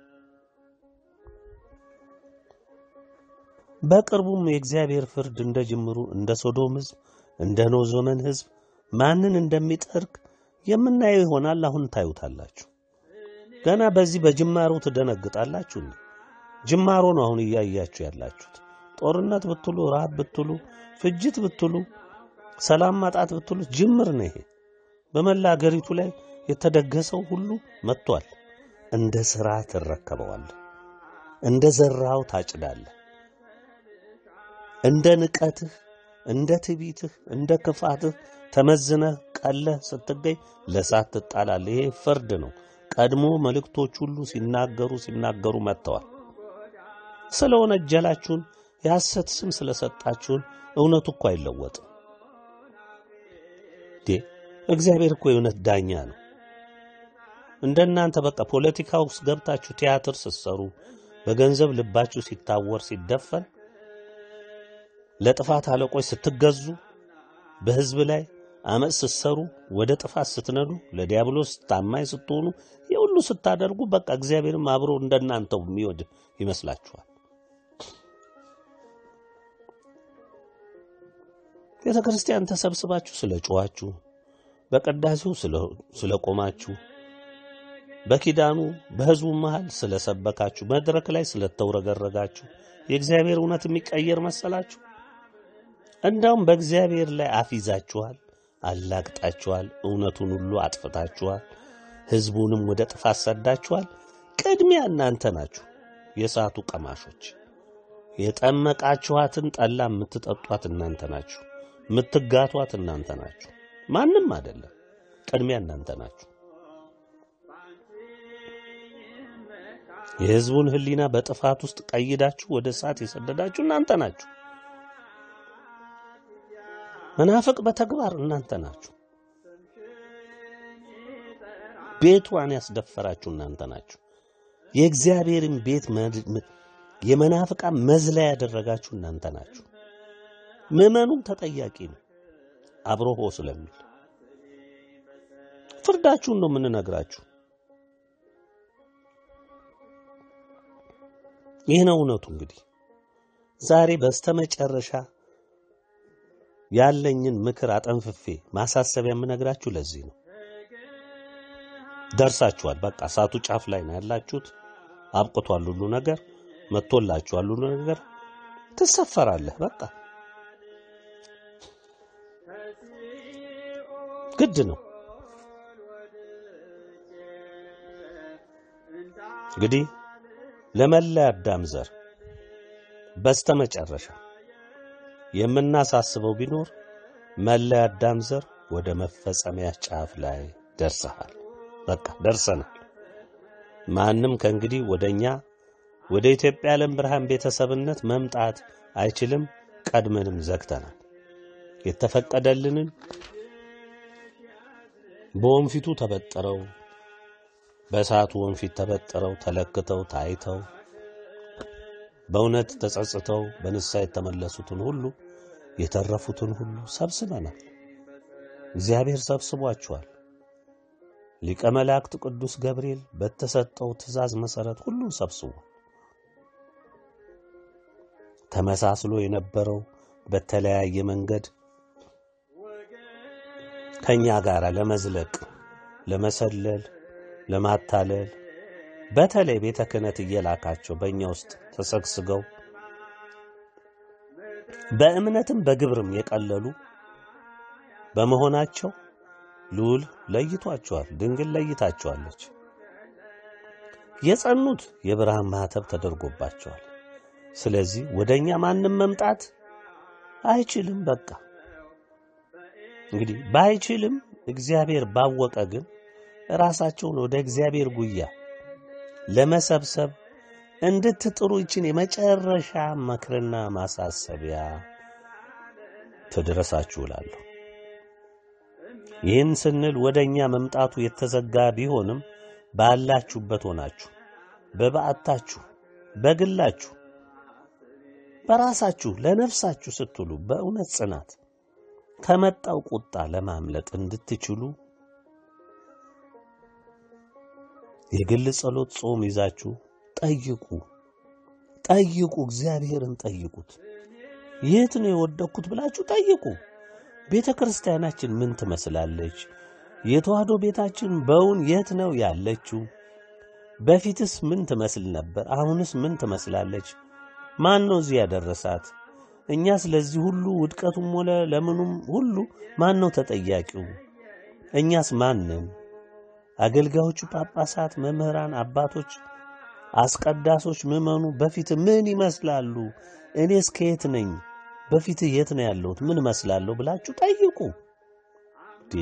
በቅርቡም የእግዚአብሔር ፍርድ እንደ ጅምሩ እንደ ሶዶም ሕዝብ እንደ ኖህ ዘመን ሕዝብ ማንን እንደሚጠርግ የምናየው ይሆናል። አሁን ታዩታላችሁ። ገና በዚህ በጅማሮ ትደነግጣላችሁ። እንዴ? ጅማሮ ነው አሁን እያያችሁ ያላችሁት። ጦርነት ብትሉ፣ ረሃብ ብትሉ፣ ፍጅት ብትሉ፣ ሰላም ማጣት ብትሉ ጅምር ነው ይሄ። በመላ አገሪቱ ላይ የተደገሰው ሁሉ መጥቷል። እንደ ሥራ ትረከበዋለህ። እንደ ዘራው ታጭዳለህ። እንደ ንቀትህ፣ እንደ ትዕቢትህ፣ እንደ ክፋትህ ተመዝነህ ቀለህ ስትገኝ ለእሳት ትጣላለህ። ይሄ ፍርድ ነው። ቀድሞ መልእክቶች ሁሉ ሲናገሩ ሲናገሩ መጥተዋል። ስለ ወነጀላችሁን የሐሰት ስም ስለሰጣችሁን እውነቱ እኮ አይለወጥም። ዴ እግዚአብሔር እኮ የእውነት ዳኛ ነው። እንደናንተ በቃ ፖለቲካ ውስጥ ገብታችሁ ቲያትር ስትሰሩ በገንዘብ ልባችሁ ሲታወር ሲደፈን ለጥፋት አለቆች ስትገዙ በሕዝብ ላይ አመፅ ስትሰሩ ወደ ጥፋት ስትነዱ ለዲያብሎስ ታማኝ ስትሆኑ የሁሉ ስታደርጉ በቃ እግዚአብሔርም አብሮ እንደናንተው የሚወድ ይመስላችኋል። ቤተ ክርስቲያን ተሰብስባችሁ ስለ ጮኋችሁ፣ በቅዳሴው ስለ ቆማችሁ፣ በኪዳኑ በሕዝቡ መሃል ስለ ሰበካችሁ፣ መድረክ ላይ ስለተውረገረጋችሁ የእግዚአብሔር እውነት የሚቀየር መሰላችሁ? እንዳውም በእግዚአብሔር ላይ አፊዛችኋል፣ አላግጣችኋል፣ እውነቱን ሁሉ አጥፍታችኋል፣ ሕዝቡንም ወደ ጥፋት ሰዳችኋል። ቅድሚያ እናንተ ናችሁ የእሳቱ ቀማሾች። የጠመቃችኋትን ጠላ የምትጠጧት እናንተ ናችሁ። የምትጋቷት እናንተ ናችሁ፣ ማንም አይደለም። ቅድሚያ እናንተ ናችሁ። የሕዝቡን ሕሊና በጥፋት ውስጥ ቀይዳችሁ ወደ እሳት የሰደዳችሁ እናንተ ናችሁ። መናፍቅ በተግባር እናንተ ናችሁ። ቤቷን ያስደፈራችሁ እናንተ ናችሁ። የእግዚአብሔርን ቤት የመናፍቃን መዝለያ ያደረጋችሁ እናንተ ናችሁ። ምዕመኑም ተጠያቂ ነው፣ አብሮ ሆ ስለሚል ፍርዳችሁን ነው የምንነግራችሁ። ይህ ነው እውነቱ። እንግዲህ ዛሬ በስተመጨረሻ ያለኝን ምክር አጠንፍፌ ማሳሰቢያ የምነግራችሁ ለዚህ ነው። ደርሳችኋል። በቃ እሳቱ ጫፍ ላይ ነው ያላችሁት። አብቅቷል ሁሉ ነገር መጥቶላችኋል ሁሉ ነገር ትሰፈራለህ። በቃ ግድ ነው። እንግዲህ ለመላ አዳም ዘር በስተመጨረሻ የምናሳስበው ቢኖር መላ አዳም ዘር ወደ መፈጸሚያ ጫፍ ላይ ደርሰሃል። በቃ ደርሰናል። ማንም ከእንግዲህ ወደኛ ወደ ኢትዮጵያ ዓለም ብርሃን ቤተሰብነት መምጣት አይችልም። ቀድመንም ዘግተናል። የተፈቀደልንን በወንፊቱ ተበጥረው በእሳቱ ወንፊት ተበጥረው ተለክተው ታይተው በእውነት ተጸጽተው በንስሐ የተመለሱትን ሁሉ የተረፉትን ሁሉ ሰብስበናል። እግዚአብሔር ሰብስቧቸዋል። ሊቀ መላእክት ቅዱስ ገብርኤል በተሰጠው ትእዛዝ መሠረት ሁሉን ሰብስቧል። ተመሳስሎ የነበረው በተለያየ መንገድ ከኛ ጋር ለመዝለቅ፣ ለመሰለል፣ ለማታለል በተለይ ቤተ ክህነት እየላካቸው በእኛ ውስጥ ተሰግስገው በእምነትም በግብርም የቀለሉ በመሆናቸው ልዑል ለይቷቸዋል። ድንግል ለይታቸዋለች። የጸኑት የብርሃን ማኅተብ ተደርጎባቸዋል። ስለዚህ ወደ እኛ ማንም መምጣት አይችልም። በቃ እንግዲህ ባይችልም እግዚአብሔር ባወቀ ግን ራሳቸውን ወደ እግዚአብሔር ጉያ ለመሰብሰብ እንድትጥሩ ይችን የመጨረሻ መክርና ማሳሰቢያ ትድረሳችሁ እላለሁ። ይህን ስንል ወደ እኛ መምጣቱ የተዘጋ ቢሆንም ባላችሁበት ሆናችሁ በበዓታችሁ፣ በግላችሁ፣ በራሳችሁ ለነፍሳችሁ ስትሉ በእውነት ጽናት ከመጣው ቁጣ ለማምለጥ እንድትችሉ የግል ጸሎት፣ ጾም ይዛችሁ ጠይቁ ጠይቁ፣ እግዚአብሔርን ጠይቁት። የት ነው የወደቅኩት ብላችሁ ጠይቁ። ቤተ ክርስቲያናችን ምን ትመስላለች? የተዋህዶ ቤታችን በውን የት ነው ያለችው? በፊትስ ምን ትመስል ነበር? አሁንስ ምን ትመስላለች? ማን ነው እዚህ ያደረሳት? እኛ ስለዚህ ሁሉ ውድቀቱም ሆነ ለምኑም ሁሉ ማን ነው ተጠያቂው? እኛስ ማንን? አገልጋዮቹ፣ ጳጳሳት፣ መምህራን፣ አባቶች፣ አስቀዳሶች፣ ምዕመኑ በፊት ምን ይመስላሉ? እኔስ ከየት ነኝ? በፊት የት ነው ያለሁት? ምን እመስላለሁ ብላችሁ ጠይቁ። ዴ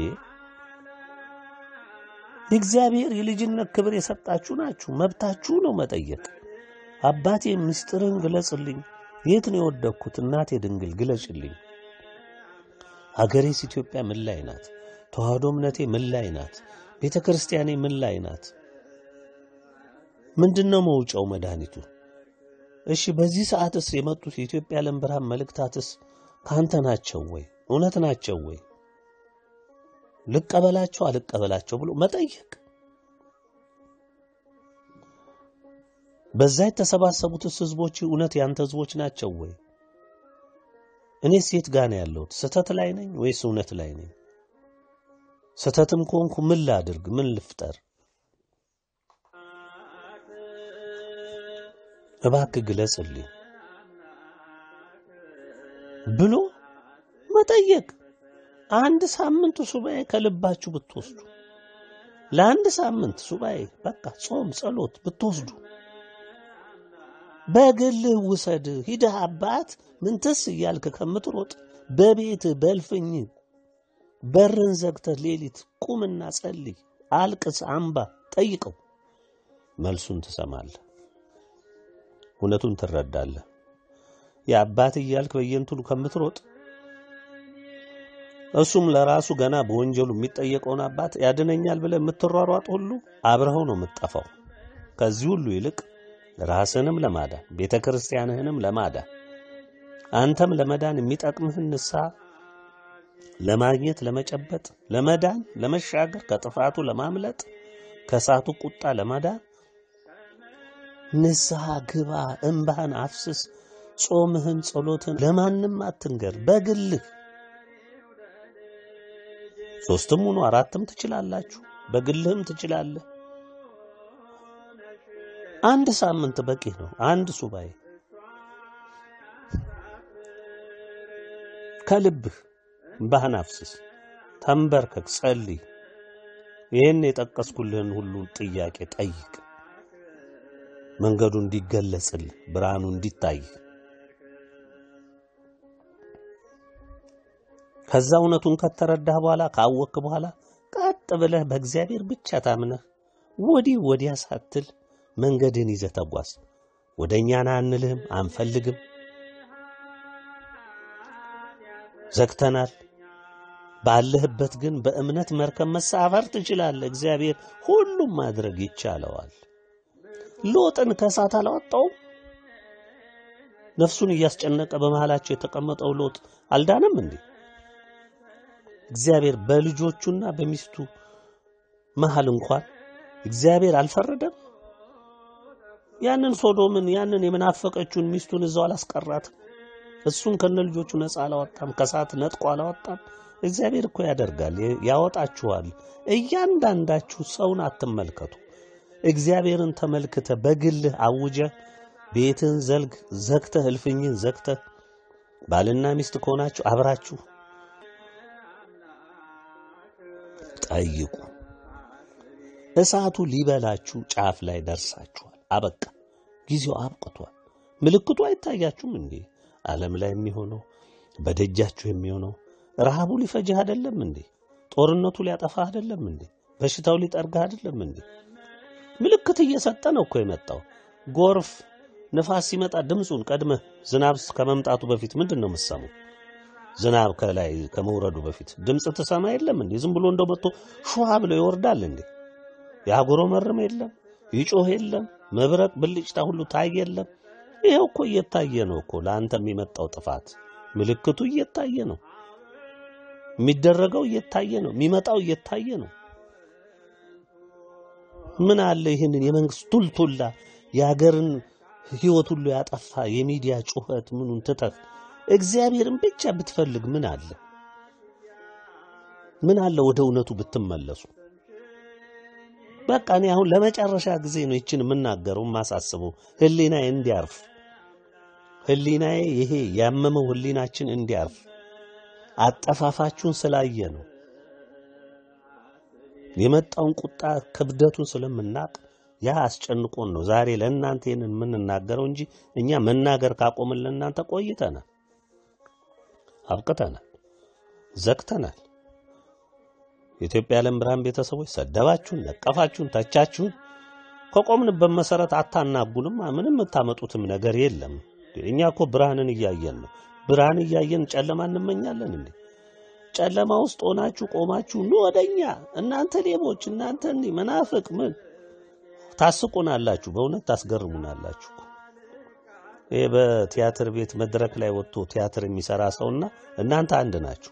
የእግዚአብሔር የልጅነት ክብር የሰጣችሁ ናችሁ። መብታችሁ ነው መጠየቅ። አባቴ ምስጢርን ግለጽልኝ፣ የት ነው የወደቅኩት? እናቴ ድንግል ግለጭልኝ። አገሬስ ኢትዮጵያ ምን ላይ ናት? ተዋህዶ እምነቴ ምን ላይ ናት? ቤተ ክርስቲያኔ ምን ላይ ናት? ምንድነው መውጫው መድኃኒቱ? እሺ በዚህ ሰዓትስ የመጡት የኢትዮጵያ ዓለም ብርሃን መልእክታትስ ካንተ ናቸው ወይ? እውነት ናቸው ወይ? ልቀበላቸው አልቀበላቸው ብሎ መጠየቅ። በዛ የተሰባሰቡትስ ህዝቦች እውነት ያንተ ህዝቦች ናቸው ወይ? እኔስ የት ጋር ነው ያለሁት? ስህተት ላይ ነኝ ወይስ እውነት ላይ ነኝ? ስህተትም ከሆንኩ ምን ላድርግ? ምን ልፍጠር? እባክህ ግለጽልኝ ብሎ መጠየቅ። አንድ ሳምንት ሱባኤ ከልባችሁ ብትወስዱ፣ ለአንድ ሳምንት ሱባኤ በቃ ጾም፣ ጸሎት ብትወስዱ፣ በግልህ ውሰድ። ሂደህ አባት ምንትስ እያልክ ከምትሮጥ በቤትህ በእልፍኝ በርን ዘግተህ ሌሊት ቁምና ጸልይ፣ አልቅስ፣ አምባ፣ ጠይቀው። መልሱን ትሰማለህ፣ እውነቱን ትረዳለህ። የአባት እያልክ በየንትኑ ከምትሮጥ እሱም ለራሱ ገና በወንጀሉ የሚጠየቀውን አባት ያድነኛል ብለህ የምትሯሯጥ ሁሉ አብረኸው ነው የምትጠፋው። ከዚህ ሁሉ ይልቅ ራስህንም ለማዳን ቤተ ክርስቲያንህንም ለማዳን አንተም ለመዳን የሚጠቅምህን ንስሐ ለማግኘት ለመጨበጥ፣ ለመዳን፣ ለመሻገር፣ ከጥፋቱ ለማምለጥ፣ ከእሳቱ ቁጣ ለማዳን ንስሐ ግባ፣ እምባህን አፍስስ፣ ጾምህን፣ ጸሎትን ለማንም አትንገር፣ በግልህ ሶስትም ሁኑ አራትም ትችላላችሁ፣ በግልህም ትችላለህ። አንድ ሳምንት በቂ ነው። አንድ ሱባኤ ከልብህ እምባህን አፍስስ፣ ተንበርከክ፣ ጸልይ። ይህን የጠቀስኩልህን ሁሉ ጥያቄ ጠይቅ። መንገዱ እንዲገለጽልህ፣ ብርሃኑ እንዲታይ ከዛ እውነቱን ከተረዳህ በኋላ ካወቅክ በኋላ ቀጥ ብለህ በእግዚአብሔር ብቻ ታምነህ ወዲህ ወዲያ ሳትል መንገድን ይዘህ ተጓዝ። ወደ እኛ ና አንልህም፣ አንፈልግም፣ ዘግተናል። ባለህበት ግን በእምነት መርከብ መሳፈር ትችላለህ። እግዚአብሔር ሁሉም ማድረግ ይቻለዋል። ሎጥን ከእሳት አላወጣውም? ነፍሱን እያስጨነቀ በመሃላቸው የተቀመጠው ሎጥ አልዳነም እንዴ? እግዚአብሔር በልጆቹና በሚስቱ መሃል እንኳን እግዚአብሔር አልፈረደም? ያንን ሶዶምን ያንን የምናፈቀችውን ሚስቱን እዛው አላስቀራትም? እሱን ከነ ልጆቹ ነፃ አላወጣም? ከእሳት ነጥቆ አላወጣም? እግዚአብሔር እኮ ያደርጋል፣ ያወጣችኋል። እያንዳንዳችሁ ሰውን አትመልከቱ። እግዚአብሔርን ተመልክተ በግልህ አውጀ ቤትን ዘልግ ዘግተህ እልፍኝን ዘግተህ ባልና ሚስት ከሆናችሁ አብራችሁ ጠይቁ። እሳቱ ሊበላችሁ ጫፍ ላይ ደርሳችኋል። አበቃ፣ ጊዜው አብቅቷል። ምልክቱ አይታያችሁም እንዴ? ዓለም ላይ የሚሆነው በደጃችሁ የሚሆነው ረሃቡ ሊፈጅህ አይደለም እንዴ? ጦርነቱ ሊያጠፋህ አይደለም እንዴ? በሽታው ሊጠርግህ አይደለም እንዴ? ምልክት እየሰጠ ነው እኮ የመጣው። ጎርፍ፣ ንፋስ ሲመጣ ድምፁን ቀድመህ ዝናብ ከመምጣቱ በፊት ምንድን ነው የምትሰማው? ዝናብ ከላይ ከመውረዱ በፊት ድምፅ ትሰማ የለም እንዴ? ዝም ብሎ እንደው መጥቶ ሹሃ ብሎ ይወርዳል እንዴ? ያጉረመርም የለም ይጮህ የለም መብረቅ ብልጭታ ሁሉ ታይ የለም። ይኸው እኮ እየታየ ነው እኮ ለአንተ የሚመጣው ጥፋት ምልክቱ እየታየ ነው። የሚደረገው እየታየ ነው። የሚመጣው እየታየ ነው። ምን አለ ይህንን የመንግስት ቱልቱላ የሀገርን ህይወት ሁሉ ያጠፋ የሚዲያ ጩኸት ምኑን ትተህ እግዚአብሔርን ብቻ ብትፈልግ ምን አለ? ምን አለ ወደ እውነቱ ብትመለሱ። በቃ እኔ አሁን ለመጨረሻ ጊዜ ነው ይችን የምናገረው የማሳስበው፣ ህሊናዬ እንዲያርፍ፣ ህሊናዬ ይሄ ያመመው ህሊናችን እንዲያርፍ አጠፋፋችሁን ስላየ ነው የመጣውን ቁጣ ክብደቱን ስለምናቅ ያ አስጨንቆን ነው ዛሬ ለእናንተ ይህንን የምንናገረው እንጂ እኛ መናገር ካቆምን ለእናንተ ቆይተናል፣ አብቅተናል፣ ዘግተናል። የኢትዮጵያ ዓለም ብርሃን ቤተሰቦች ሰደባችሁን፣ ነቀፋችሁን፣ ተቻችሁን ከቆምንበት መሰረት አታናጉንም። ምንም የምታመጡትም ነገር የለም። እኛ እኮ ብርሃንን እያየን ነው። ብርሃን እያየን ጨለማ እንመኛለን እንዴ? ጨለማ ውስጥ ሆናችሁ ቆማችሁ ኑ ወደኛ እናንተ ሌቦች፣ እናንተ እንዲህ መናፍቅ ምን ታስቁናላችሁ። በእውነት ታስገርሙናላችሁ። ይሄ በቲያትር ቤት መድረክ ላይ ወጥቶ ቲያትር የሚሰራ ሰውና እናንተ አንድ ናችሁ።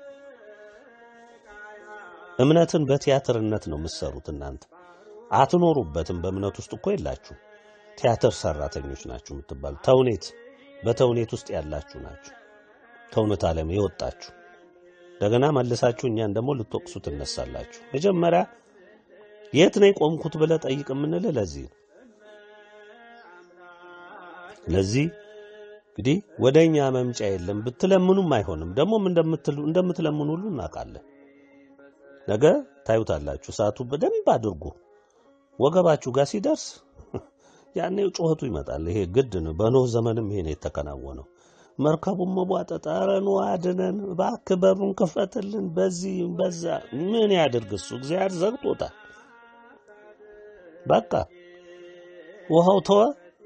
እምነትን በቲያትርነት ነው የምትሰሩት። እናንተ አትኖሩበትም። በእምነት ውስጥ እኮ የላችሁ። ቲያትር ሰራተኞች ናችሁ የምትባሉ። ተውኔት በተውኔት ውስጥ ያላችሁ ናችሁ። ከእውነት ዓለም የወጣችሁ እንደገና መልሳችሁ እኛን ደግሞ ልትወቅሱ ትነሳላችሁ። መጀመሪያ የት ነው የቆምኩት ብለህ ጠይቅ የምንልህ ለዚህ ነው። ለዚህ እንግዲህ ወደ እኛ መምጫ የለም ብትለምኑም አይሆንም። ደግሞም እንደምትለምኑ ሁሉ እናውቃለን። ነገ ታዩታላችሁ። እሳቱ በደንብ አድርጎ ወገባችሁ ጋር ሲደርስ ያኔ ጩኸቱ ይመጣል። ይሄ ግድ ነው። በኖህ ዘመንም ይሄ ነው የተከናወነው። መርከቡን መቧጠጥ፣ ኧረ ኑ አድነን እባክህ በሩን ክፈትልን፣ በዚህ በዛ። ምን ያድርግ እሱ? እግዚአብሔር ዘግቶታል። በቃ ውሃው ተወ፣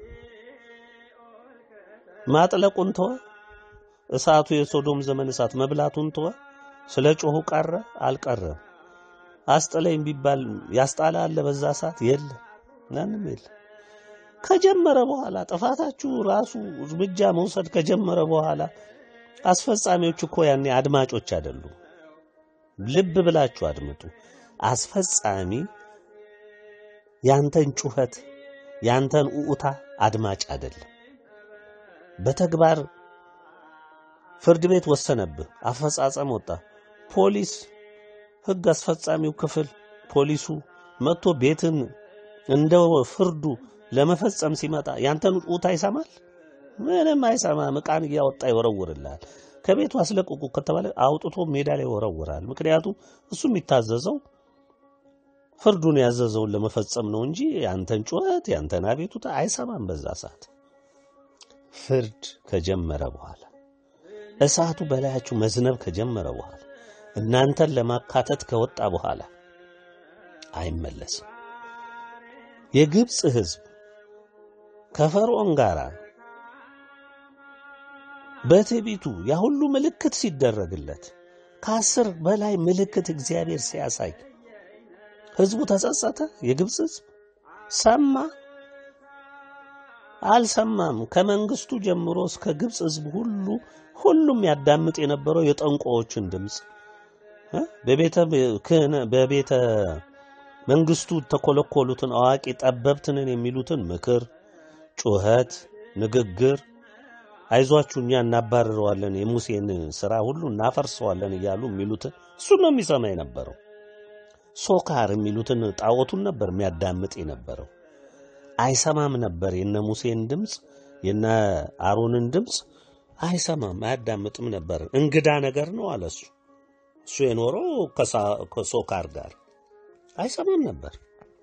ማጥለቁን ተወ፣ እሳቱ የሶዶም ዘመን እሳት መብላቱን ተወ። ስለ ጮሁ ቀረ አልቀረም። አስጥለኝ ቢባል ያስጣላ አለ በዛ ሰዓት የለ፣ ማንም የለ። ከጀመረ በኋላ ጥፋታችሁ ራሱ እርምጃ መውሰድ ከጀመረ በኋላ አስፈጻሚዎች እኮ ያኔ አድማጮች አይደሉም። ልብ ብላችሁ አድምጡ። አስፈጻሚ ያንተን ጩኸት ያንተን ኡኡታ አድማጭ አይደለም። በተግባር ፍርድ ቤት ወሰነብህ፣ አፈጻጸም ወጣ። ፖሊስ ሕግ አስፈጻሚው ክፍል ፖሊሱ መጥቶ ቤትን እንደ ፍርዱ ለመፈጸም ሲመጣ ያንተን ኡታ ይሰማል? ምንም አይሰማም። ዕቃን እያወጣ ይወረውርልሃል። ከቤቱ አስለቅቁ ከተባለ አውጥቶ ሜዳ ላይ ይወረውራል። ምክንያቱም እሱ የሚታዘዘው ፍርዱን ያዘዘውን ለመፈጸም ነው እንጂ ያንተን ጩኸት ያንተን አቤቱታ አይሰማም። በዛ ሰዓት ፍርድ ከጀመረ በኋላ እሳቱ በላያችሁ መዝነብ ከጀመረ በኋላ እናንተን ለማካተት ከወጣ በኋላ አይመለስም። የግብፅ ሕዝብ ከፈርዖን ጋር በትዕቢቱ ያ ሁሉ ምልክት ሲደረግለት ከአስር በላይ ምልክት እግዚአብሔር ሲያሳይ ሕዝቡ ተጸጸተ። የግብፅ ሕዝብ ሰማ አልሰማም። ከመንግስቱ ጀምሮ እስከ ግብፅ ሕዝብ ሁሉ ሁሉም ያዳምጥ የነበረው የጠንቋዎችን ድምፅ በቤተ ክህነ በቤተ መንግስቱ ተኮለኮሉትን አዋቂ ጠበብትንን የሚሉትን ምክር፣ ጩኸት፣ ንግግር አይዟችሁ እኛ እናባርረዋለን የሙሴን ስራ ሁሉ እናፈርሰዋለን እያሉ የሚሉትን እሱን ነው የሚሰማ የነበረው። ሶካር የሚሉትን ጣዖቱን ነበር የሚያዳምጥ የነበረው። አይሰማም ነበር የነ ሙሴን ድምፅ የነ አሮንን ድምፅ አይሰማም፣ አያዳምጥም ነበር። እንግዳ ነገር ነው አለ እሱ እሱ የኖረው ከሶካር ጋር አይሰማም ነበር።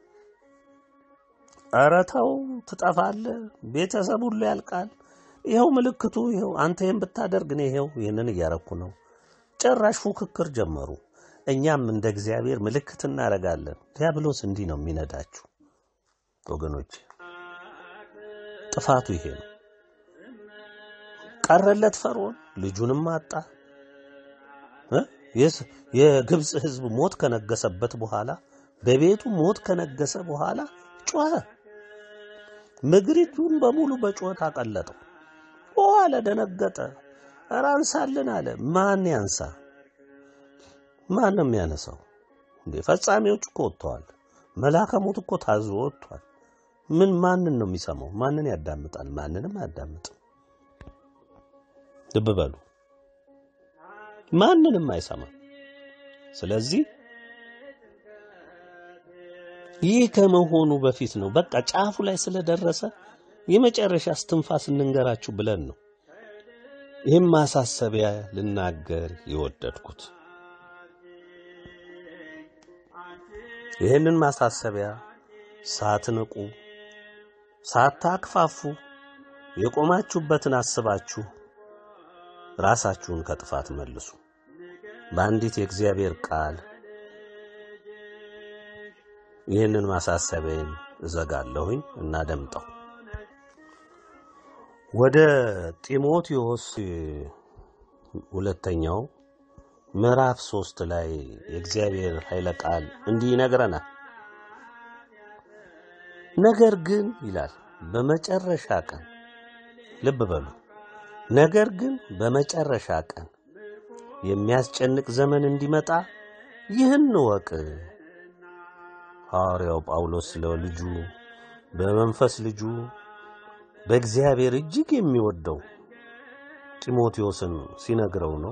ኧረ ተው ትጠፋለህ፣ ቤተሰብ ሁሉ ያልቃል። ይኸው ምልክቱ ይኸው፣ አንተ ይህን ብታደርግ እኔ ይኸው ይህንን እያረኩ ነው። ጭራሽ ፉክክር ጀመሩ። እኛም እንደ እግዚአብሔር ምልክት እናደርጋለን። ዲያብሎስ እንዲህ ነው የሚነዳችሁ ወገኖች። ጥፋቱ ይሄ ነው። ቀረለት ፈርዖን፣ ልጁንም አጣ። የግብፅ ሕዝብ ሞት ከነገሰበት በኋላ በቤቱ ሞት ከነገሰ በኋላ ጮኸ። ምድሪቱን በሙሉ በጩኸት አቀለጠው። ኦ አለ፣ ደነገጠ። ኧረ አንሳልን አለ። ማን ያንሳ? ማን ነው የሚያነሳው? እንዴ ፈጻሚዎች እኮ ወጥተዋል። መልአከ ሞት እኮ ታዞ ወጥቷል። ምን ማንን ነው የሚሰማው? ማንን ያዳምጣል? ማንንም አያዳምጥም። ልብ በሉ፣ ማንንም አይሰማም። ስለዚህ ይህ ከመሆኑ በፊት ነው። በቃ ጫፉ ላይ ስለደረሰ የመጨረሻ እስትንፋስ እንንገራችሁ ብለን ነው ይህም ማሳሰቢያ ልናገር የወደድኩት። ይህንን ማሳሰቢያ ሳትንቁ ሳታክፋፉ የቆማችሁበትን አስባችሁ ራሳችሁን ከጥፋት መልሱ። በአንዲት የእግዚአብሔር ቃል ይህንን ማሳሰቢያን እዘጋለሁኝ እና ደምጠው ወደ ጢሞቴዎስ ሁለተኛው ምዕራፍ ሶስት ላይ የእግዚአብሔር ኃይለ ቃል እንዲህ ይነግረናል። ነገር ግን ይላል በመጨረሻ ቀን ልብ በሉ። ነገር ግን በመጨረሻ ቀን የሚያስጨንቅ ዘመን እንዲመጣ ይህን እወቅ። ሐዋርያው ጳውሎስ ስለ ልጁ በመንፈስ ልጁ በእግዚአብሔር እጅግ የሚወደው ጢሞቴዎስን ሲነግረው ነው።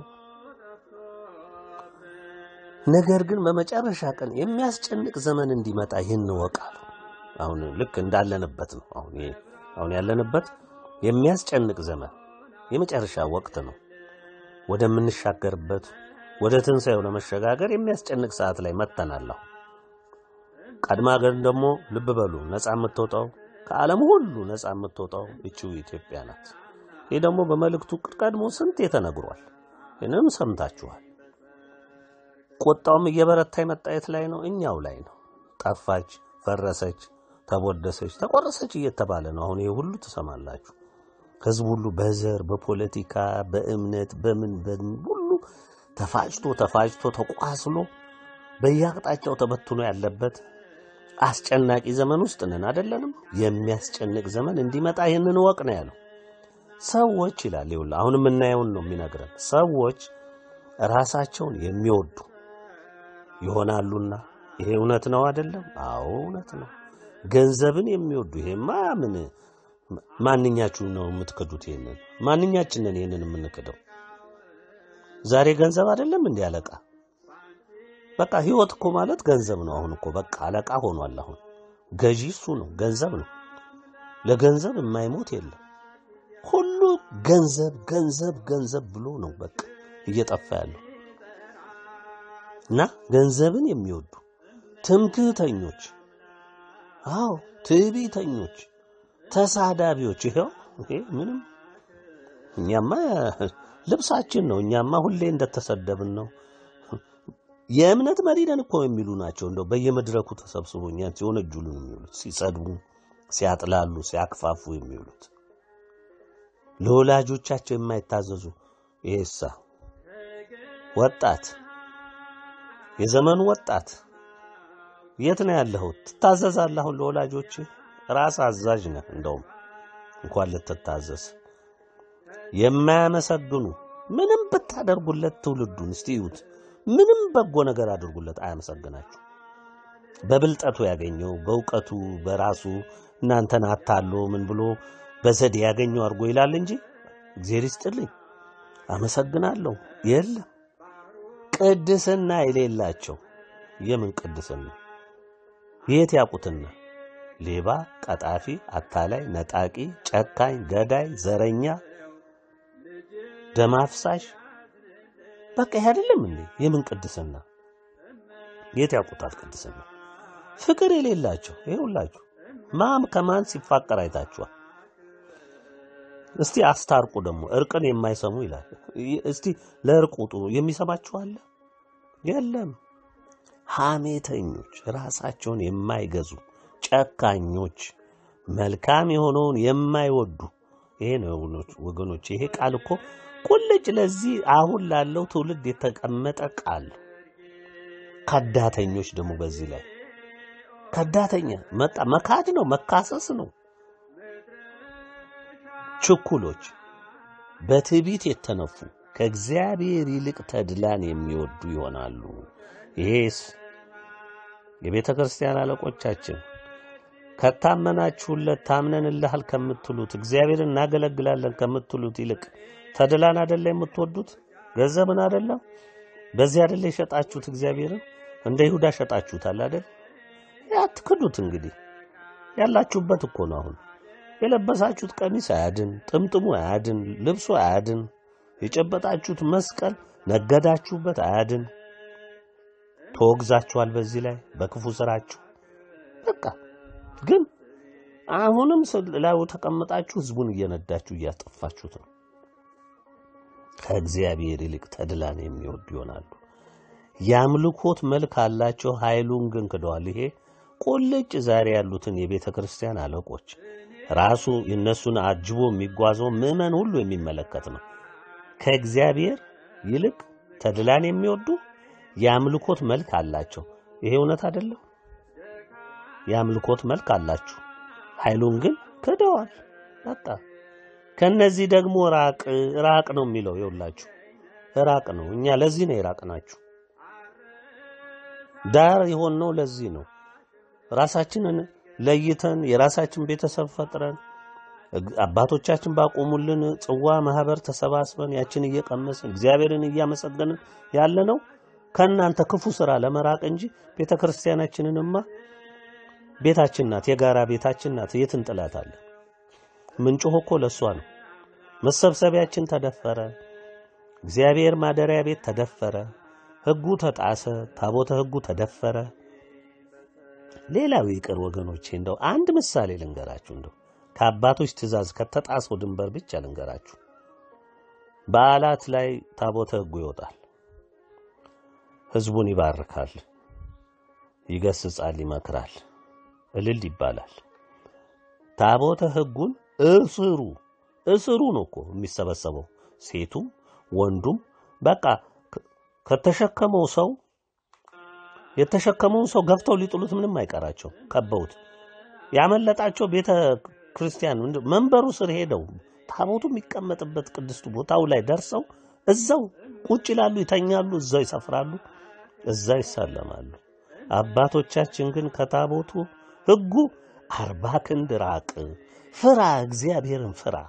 ነገር ግን በመጨረሻ ቀን የሚያስጨንቅ ዘመን እንዲመጣ ይህን እወቅ አለው። አሁን ልክ እንዳለንበት ነው። አሁን ይሄ አሁን ያለንበት የሚያስጨንቅ ዘመን የመጨረሻ ወቅት ነው። ወደምንሻገርበት ወደ ትንሣኤው ለመሸጋገር የሚያስጨንቅ ሰዓት ላይ መጥተናል። አሁን ቀድማ ግን ደግሞ ልብ በሉ ነፃ የምትወጣው ከዓለም ሁሉ ነፃ የምትወጣው እቺው ኢትዮጵያ ናት። ይህ ደግሞ በመልእክቱ ቀድሞ ስንት ተነግሯል። ይህንም ሰምታችኋል። ቁጣውም እየበረታ የመጣ የት ላይ ነው? እኛው ላይ ነው። ጠፋች፣ ፈረሰች፣ ተቦደሰች፣ ተቆረሰች እየተባለ ነው። አሁን ይህ ሁሉ ትሰማላችሁ። ህዝብ ሁሉ በዘር በፖለቲካ በእምነት በምን በምን ሁሉ ተፋጭቶ ተፋጭቶ ተቋስሎ በየአቅጣጫው ተበትኖ ያለበት አስጨናቂ ዘመን ውስጥ ነን አይደለንም? የሚያስጨንቅ ዘመን እንዲመጣ ይህንን ወቅ ነው ያለው። ሰዎች ይላል ይኸውልህ፣ አሁን የምናየውን ነው የሚነግረን። ሰዎች ራሳቸውን የሚወዱ ይሆናሉና ይሄ እውነት ነው አይደለም? አዎ እውነት ነው። ገንዘብን የሚወዱ ይሄማ ምን ማንኛችሁ ነው የምትክዱት? ይሄንን ማንኛችንን ይሄንን የምንክደው? ዛሬ ገንዘብ አይደለም እንዲህ አለቃ። በቃ ህይወት እኮ ማለት ገንዘብ ነው። አሁን እኮ በቃ አለቃ ሆኗል። አሁን ገዢ እሱ ነው፣ ገንዘብ ነው። ለገንዘብ የማይሞት የለም። ሁሉ ገንዘብ ገንዘብ ገንዘብ ብሎ ነው በቃ እየጠፋ ያለው እና ገንዘብን የሚወዱ ትምክህተኞች፣ አዎ ትዕቢተኞች፣ ተሳዳቢዎች። ይኸው ይሄ ምንም እኛማ ልብሳችን ነው። እኛማ ሁሌ እንደተሰደብን ነው። የእምነት መሪ ነን እኮ የሚሉ ናቸው። እንደው በየመድረኩ ተሰብስቦ እኛን ሲወነጅሉን የሚውሉት ሲጸድቡ፣ ሲያጥላሉ፣ ሲያክፋፉ የሚውሉት ለወላጆቻቸው የማይታዘዙ ይሄሳ ወጣት የዘመኑ ወጣት የት ነው ያለኸው? ትታዘዛለህ? አሁን ለወላጆች ራስ አዛዥ ነህ። እንደውም እንኳን ልትታዘዝ የማያመሰግኑ ምንም ብታደርጉለት ትውልዱን እስቲ እዩት። ምንም በጎ ነገር አድርጉለት አያመሰግናችሁ። በብልጠቱ ያገኘው በእውቀቱ በራሱ እናንተን አታሎ ምን ብሎ በዘዴ ያገኘው አድርጎ ይላል እንጂ እግዚአብሔር ይስጥልኝ አመሰግናለሁ የለም። ቅድስና የሌላቸው የምን ቅድስና የት ያውቁትና? ሌባ፣ ቀጣፊ፣ አታላይ፣ ነጣቂ፣ ጨካኝ፣ ገዳይ፣ ዘረኛ፣ ደም አፍሳሽ በቃ ይሄ አይደለም እንዴ? የምን ቅድስና የት ያውቁታል? ቅድስና ፍቅር የሌላቸው ይሄ ሁላችሁ ማም ከማን ሲፋቀር አይታችኋል? እስቲ አስታርቁ ደግሞ እርቅን የማይሰሙ ይላል። እስቲ ለእርቅ ውጡ የሚሰማችሁ አለ? የለም። ሐሜተኞች፣ ራሳቸውን የማይገዙ ጨካኞች፣ መልካም የሆነውን የማይወዱ ይሄ ነው ወገኖች። ይሄ ቃል እኮ ቁልጭ ለዚህ አሁን ላለው ትውልድ የተቀመጠ ቃል። ከዳተኞች ደግሞ በዚህ ላይ ከዳተኛ መጣ መካድ ነው መካሰስ ነው። ችኩሎች፣ በትዕቢት የተነፉ ከእግዚአብሔር ይልቅ ተድላን የሚወዱ ይሆናሉ። ይሄስ የቤተ ክርስቲያን አለቆቻችን ከታመናችሁለት ታምነንልሃል ከምትሉት እግዚአብሔርን እናገለግላለን ከምትሉት ይልቅ ተድላን አደለ የምትወዱት? ገንዘብን አደለም? በዚህ አደለ የሸጣችሁት? እግዚአብሔርን እንደ ይሁዳ ሸጣችሁታል አደል? አትክዱት። እንግዲህ ያላችሁበት እኮ ነው። አሁን የለበሳችሁት ቀሚስ አያድን፣ ጥምጥሙ አያድን፣ ልብሱ አያድን፣ የጨበጣችሁት መስቀል ነገዳችሁበት አያድን። ተወግዛችኋል። በዚህ ላይ በክፉ ስራችሁ በቃ ግን አሁንም ላዩ ተቀምጣችሁ ህዝቡን እየነዳችሁ እያጠፋችሁት ነው። ከእግዚአብሔር ይልቅ ተድላን የሚወዱ ይሆናሉ። የአምልኮት መልክ አላቸው፣ ኃይሉን ግን ክደዋል። ይሄ ቁልጭ ዛሬ ያሉትን የቤተ ክርስቲያን አለቆች ራሱ እነሱን አጅቦ የሚጓዘው ምዕመን ሁሉ የሚመለከት ነው። ከእግዚአብሔር ይልቅ ተድላን የሚወዱ የአምልኮት መልክ አላቸው። ይሄ እውነት አይደለም? የአምልኮት መልክ አላችሁ፣ ኃይሉን ግን ክደዋል። በቃ ከነዚህ ደግሞ ራቅ ራቅ ነው የሚለው። ይኸውላችሁ ራቅ ነው። እኛ ለዚህ ነው የራቅናችሁ። ዳር የሆነው ለዚህ ነው። ራሳችንን ለይተን የራሳችን ቤተሰብ ፈጥረን አባቶቻችን ባቆሙልን ጽዋ ማህበር ተሰባስበን ያችን እየቀመስን እግዚአብሔርን እያመሰገንን ያለ ነው ከእናንተ ክፉ ስራ ለመራቅ እንጂ ቤተ ክርስቲያናችንንማ ቤታችን ናት፣ የጋራ ቤታችን ናት። የት እንጥላታለን? ምንጮህ እኮ ለእሷ ነው። መሰብሰቢያችን ተደፈረ። እግዚአብሔር ማደሪያ ቤት ተደፈረ። ሕጉ ተጣሰ። ታቦተ ሕጉ ተደፈረ። ሌላው ይቅር ወገኖቼ፣ እንደው አንድ ምሳሌ ልንገራችሁ። እንደው ከአባቶች ትእዛዝ ከተጣሰው ድንበር ብቻ ልንገራችሁ። በዓላት ላይ ታቦተ ሕጉ ይወጣል። ሕዝቡን ይባርካል፣ ይገስጻል፣ ይመክራል፣ እልል ይባላል። ታቦተ ሕጉን እስሩ እስሩ ነው እኮ የሚሰበሰበው ሴቱም ወንዱም በቃ ከ- ከተሸከመው ሰው የተሸከመውን ሰው ገፍተው ሊጥሉት ምንም አይቀራቸው ከበውት ያመለጣቸው ቤተ ክርስቲያን ምንድን- መንበሩ ስር ሄደው ታቦቱ የሚቀመጥበት ቅድስቱ ቦታው ላይ ደርሰው እዛው ቁጭ ይላሉ፣ ይተኛሉ፣ እዛው ይሰፍራሉ፣ እዛው ይሳለማሉ። አባቶቻችን ግን ከታቦቱ ሕጉ አርባ ክንድ ራቅ፣ ፍራ፣ እግዚአብሔርን ፍራ፣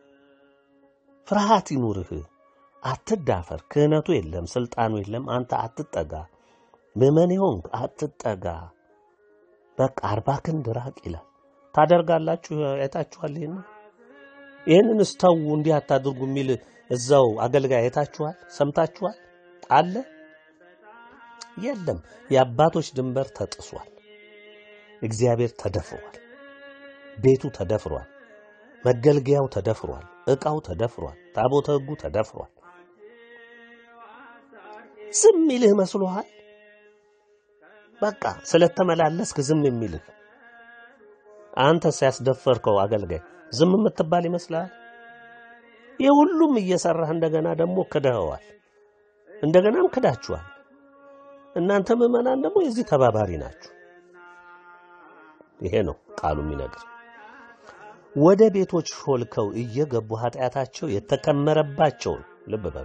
ፍርሃት ይኑርህ፣ አትዳፈር፣ ክህነቱ የለም፣ ስልጣኑ የለም፣ አንተ አትጠጋ፣ ምዕመን ሆንክ አትጠጋ፣ በቃ አርባ ክንድ ራቅ ይላል። ታደርጋላችሁ? አይታችኋል? ይህን ይህንን ስተው እንዲህ አታድርጉ የሚል እዛው አገልጋይ አይታችኋል? ሰምታችኋል? አለ የለም። የአባቶች ድንበር ተጥሷል። እግዚአብሔር ተደፍሯል። ቤቱ ተደፍሯል። መገልገያው ተደፍሯል። ዕቃው ተደፍሯል። ታቦተ ሕጉ ተደፍሯል። ዝም ይልህ መስሎሃል? በቃ ስለተመላለስክ ዝም የሚልህ አንተ ሲያስደፈርከው አገልጋይ ዝም የምትባል ይመስልሃል? የሁሉም እየሰራህ እንደገና ደግሞ ክደኸዋል። እንደገናም ክዳችኋል። እናንተ ምዕመናን ደግሞ የዚህ ተባባሪ ናችሁ። ይሄ ነው ቃሉ የሚነግር። ወደ ቤቶች ሾልከው እየገቡ ኃጢአታቸው የተከመረባቸውን ልብ በሉ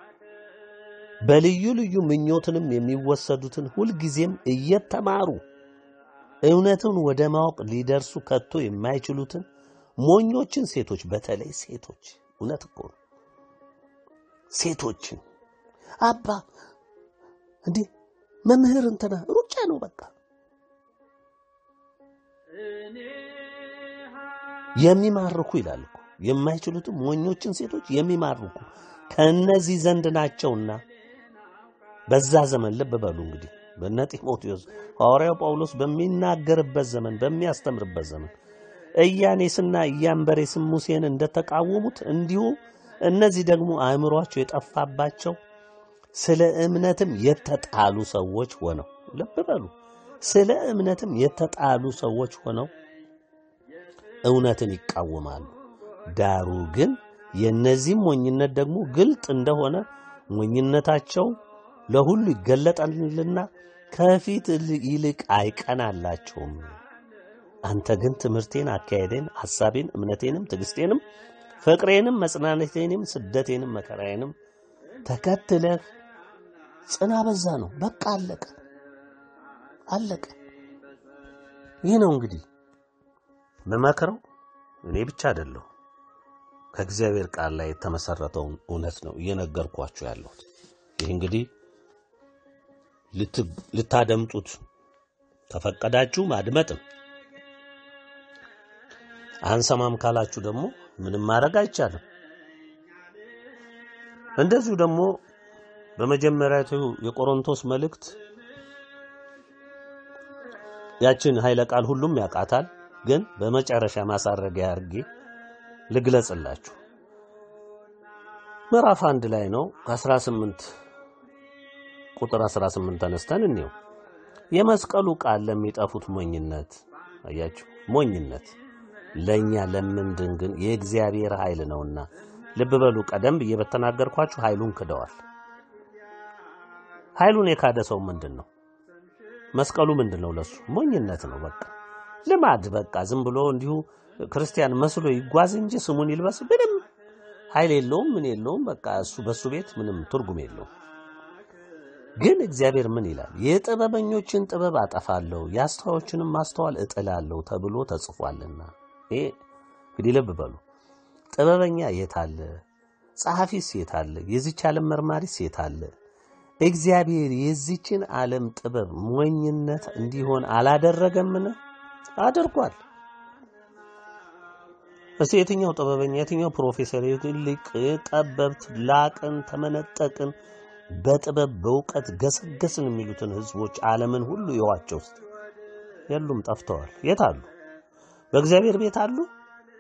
በልዩ ልዩ ምኞትንም የሚወሰዱትን ሁልጊዜም እየተማሩ እውነትን ወደ ማወቅ ሊደርሱ ከቶ የማይችሉትን ሞኞችን ሴቶች፣ በተለይ ሴቶች፣ እውነት እኮ ነው። ሴቶችን አባ እንዴ መምህር እንትና ሩጫ ነው በቃ የሚማርኩ ይላል እኮ የማይችሉትን ሞኞችን ሴቶች የሚማርኩ ከእነዚህ ዘንድ ናቸውና በዛ ዘመን ልብ በሉ እንግዲህ በነ ጢሞቴዎስ ሐዋርያው ጳውሎስ በሚናገርበት ዘመን በሚያስተምርበት ዘመን ኢያኔስና ኢያንበሬስም ሙሴን እንደተቃወሙት እንዲሁ እነዚህ ደግሞ አእምሯቸው የጠፋባቸው ስለ እምነትም የተጣሉ ሰዎች ሆነው ልብ በሉ ስለ እምነትም የተጣሉ ሰዎች ሆነው እውነትን ይቃወማሉ። ዳሩ ግን የእነዚህም ሞኝነት ደግሞ ግልጥ እንደሆነ ሞኝነታቸው ለሁሉ ይገለጣልና ከፊት ይልቅ አይቀናላቸውም። አንተ ግን ትምህርቴን፣ አካሄዴን፣ ሐሳቤን፣ እምነቴንም፣ ትዕግስቴንም፣ ፍቅሬንም፣ መጽናናቴንም፣ ስደቴንም፣ መከራዬንም ተከትለህ ጽና። በዛ ነው በቃ አለቀ፣ አለቀ። ይህ ነው እንግዲህ ምመክረው እኔ ብቻ አይደለሁ ከእግዚአብሔር ቃል ላይ የተመሰረተውን እውነት ነው እየነገርኳችሁ ያለሁት። ይህ እንግዲህ ልታደምጡት ከፈቀዳችሁ ማድመጥም አንሰማም ካላችሁ ደግሞ ምንም ማድረግ አይቻልም። እንደዚሁ ደግሞ በመጀመሪያቱ የቆሮንቶስ መልእክት ያችን ኃይለ ቃል ሁሉም ያውቃታል፣ ግን በመጨረሻ ማሳረጊያ አድርጌ ልግለጽላችሁ። ምዕራፍ አንድ ላይ ነው ከ18 ቁጥር 18 ተነስተን እንየው። የመስቀሉ ቃል ለሚጠፉት ሞኝነት፣ አያችሁ ሞኝነት፣ ለእኛ ለምንድን ግን የእግዚአብሔር ኃይል ነውና። ልብ በሉ፣ ቀደም ብዬ በተናገርኳችሁ ኃይሉን ክደዋል። ኃይሉን የካደ ሰው ምንድን ነው? መስቀሉ ምንድን ነው? ለሱ ሞኝነት ነው። በቃ ልማድ፣ በቃ ዝም ብሎ እንዲሁ ክርስቲያን መስሎ ይጓዝ እንጂ ስሙን ይልበስ ምንም ኃይል የለውም፣ ምን የለውም። በቃ እሱ በሱ ቤት ምንም ትርጉም የለውም። ግን እግዚአብሔር ምን ይላል? የጥበበኞችን ጥበብ አጠፋለሁ፣ የአስተዋዮችንም ማስተዋል እጥላለሁ ተብሎ ተጽፏልና። ይሄ እንግዲህ ልብ በሉ። ጥበበኛ የት አለ? ጸሐፊስ የት አለ? የዚች ዓለም መርማሪስ የት አለ? እግዚአብሔር የዚችን ዓለም ጥበብ ሞኝነት እንዲሆን አላደረገምን? አድርጓል። እስቲ የትኛው ጥበበኛ፣ የትኛው ፕሮፌሰር፣ ሊቅ፣ ጠበብት፣ ላቅን፣ ተመነጠቅን፣ በጥበብ በእውቀት ገሰገስን የሚሉትን ህዝቦች ዓለምን ሁሉ የዋቸው ውስጥ የሉም፣ ጠፍተዋል። የት አሉ? በእግዚአብሔር ቤት አሉ?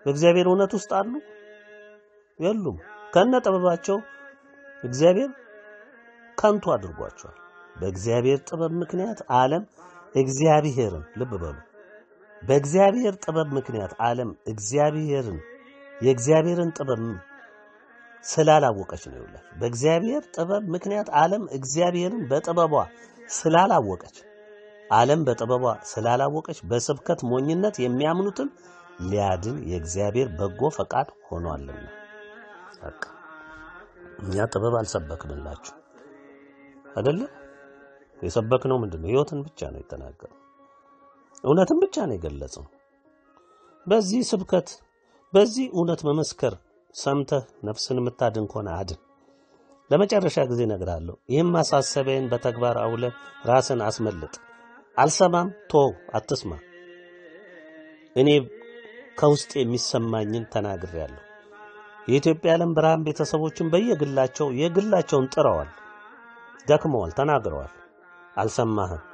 በእግዚአብሔር እውነት ውስጥ አሉ የሉም። ከነ ጥበባቸው እግዚአብሔር ከንቱ አድርጓቸዋል። በእግዚአብሔር ጥበብ ምክንያት ዓለም እግዚአብሔርን ልብ በሉ። በእግዚአብሔር ጥበብ ምክንያት ዓለም እግዚአብሔርን የእግዚአብሔርን ጥበብ ስላላወቀች ነው ይላል። በእግዚአብሔር ጥበብ ምክንያት ዓለም እግዚአብሔርን በጥበቧ ስላላወቀች ዓለም በጥበቧ ስላላወቀች በስብከት ሞኝነት የሚያምኑትን ሊያድን የእግዚአብሔር በጎ ፈቃድ ሆኗልና። በቃ እኛ ጥበብ አልሰበክንላችሁ አይደለም። የሰበክነው ምንድን ነው? ሕይወትን ብቻ ነው የተናገረው። እውነትን ብቻ ነው የገለጸው። በዚህ ስብከት በዚህ እውነት መመስከር ሰምተህ ነፍስን የምታድን ከሆነ አድን። ለመጨረሻ ጊዜ እነግርሃለሁ። ይህም ማሳሰቢያን በተግባር አውለ ራስን አስመልጥ። አልሰማም፣ ቶ አትስማ። እኔ ከውስጥ የሚሰማኝን ተናግሬያለሁ። የኢትዮጵያ ዓለም ብርሃን ቤተሰቦችን በየግላቸው የግላቸውን ጥረዋል፣ ደክመዋል፣ ተናግረዋል። አልሰማህም።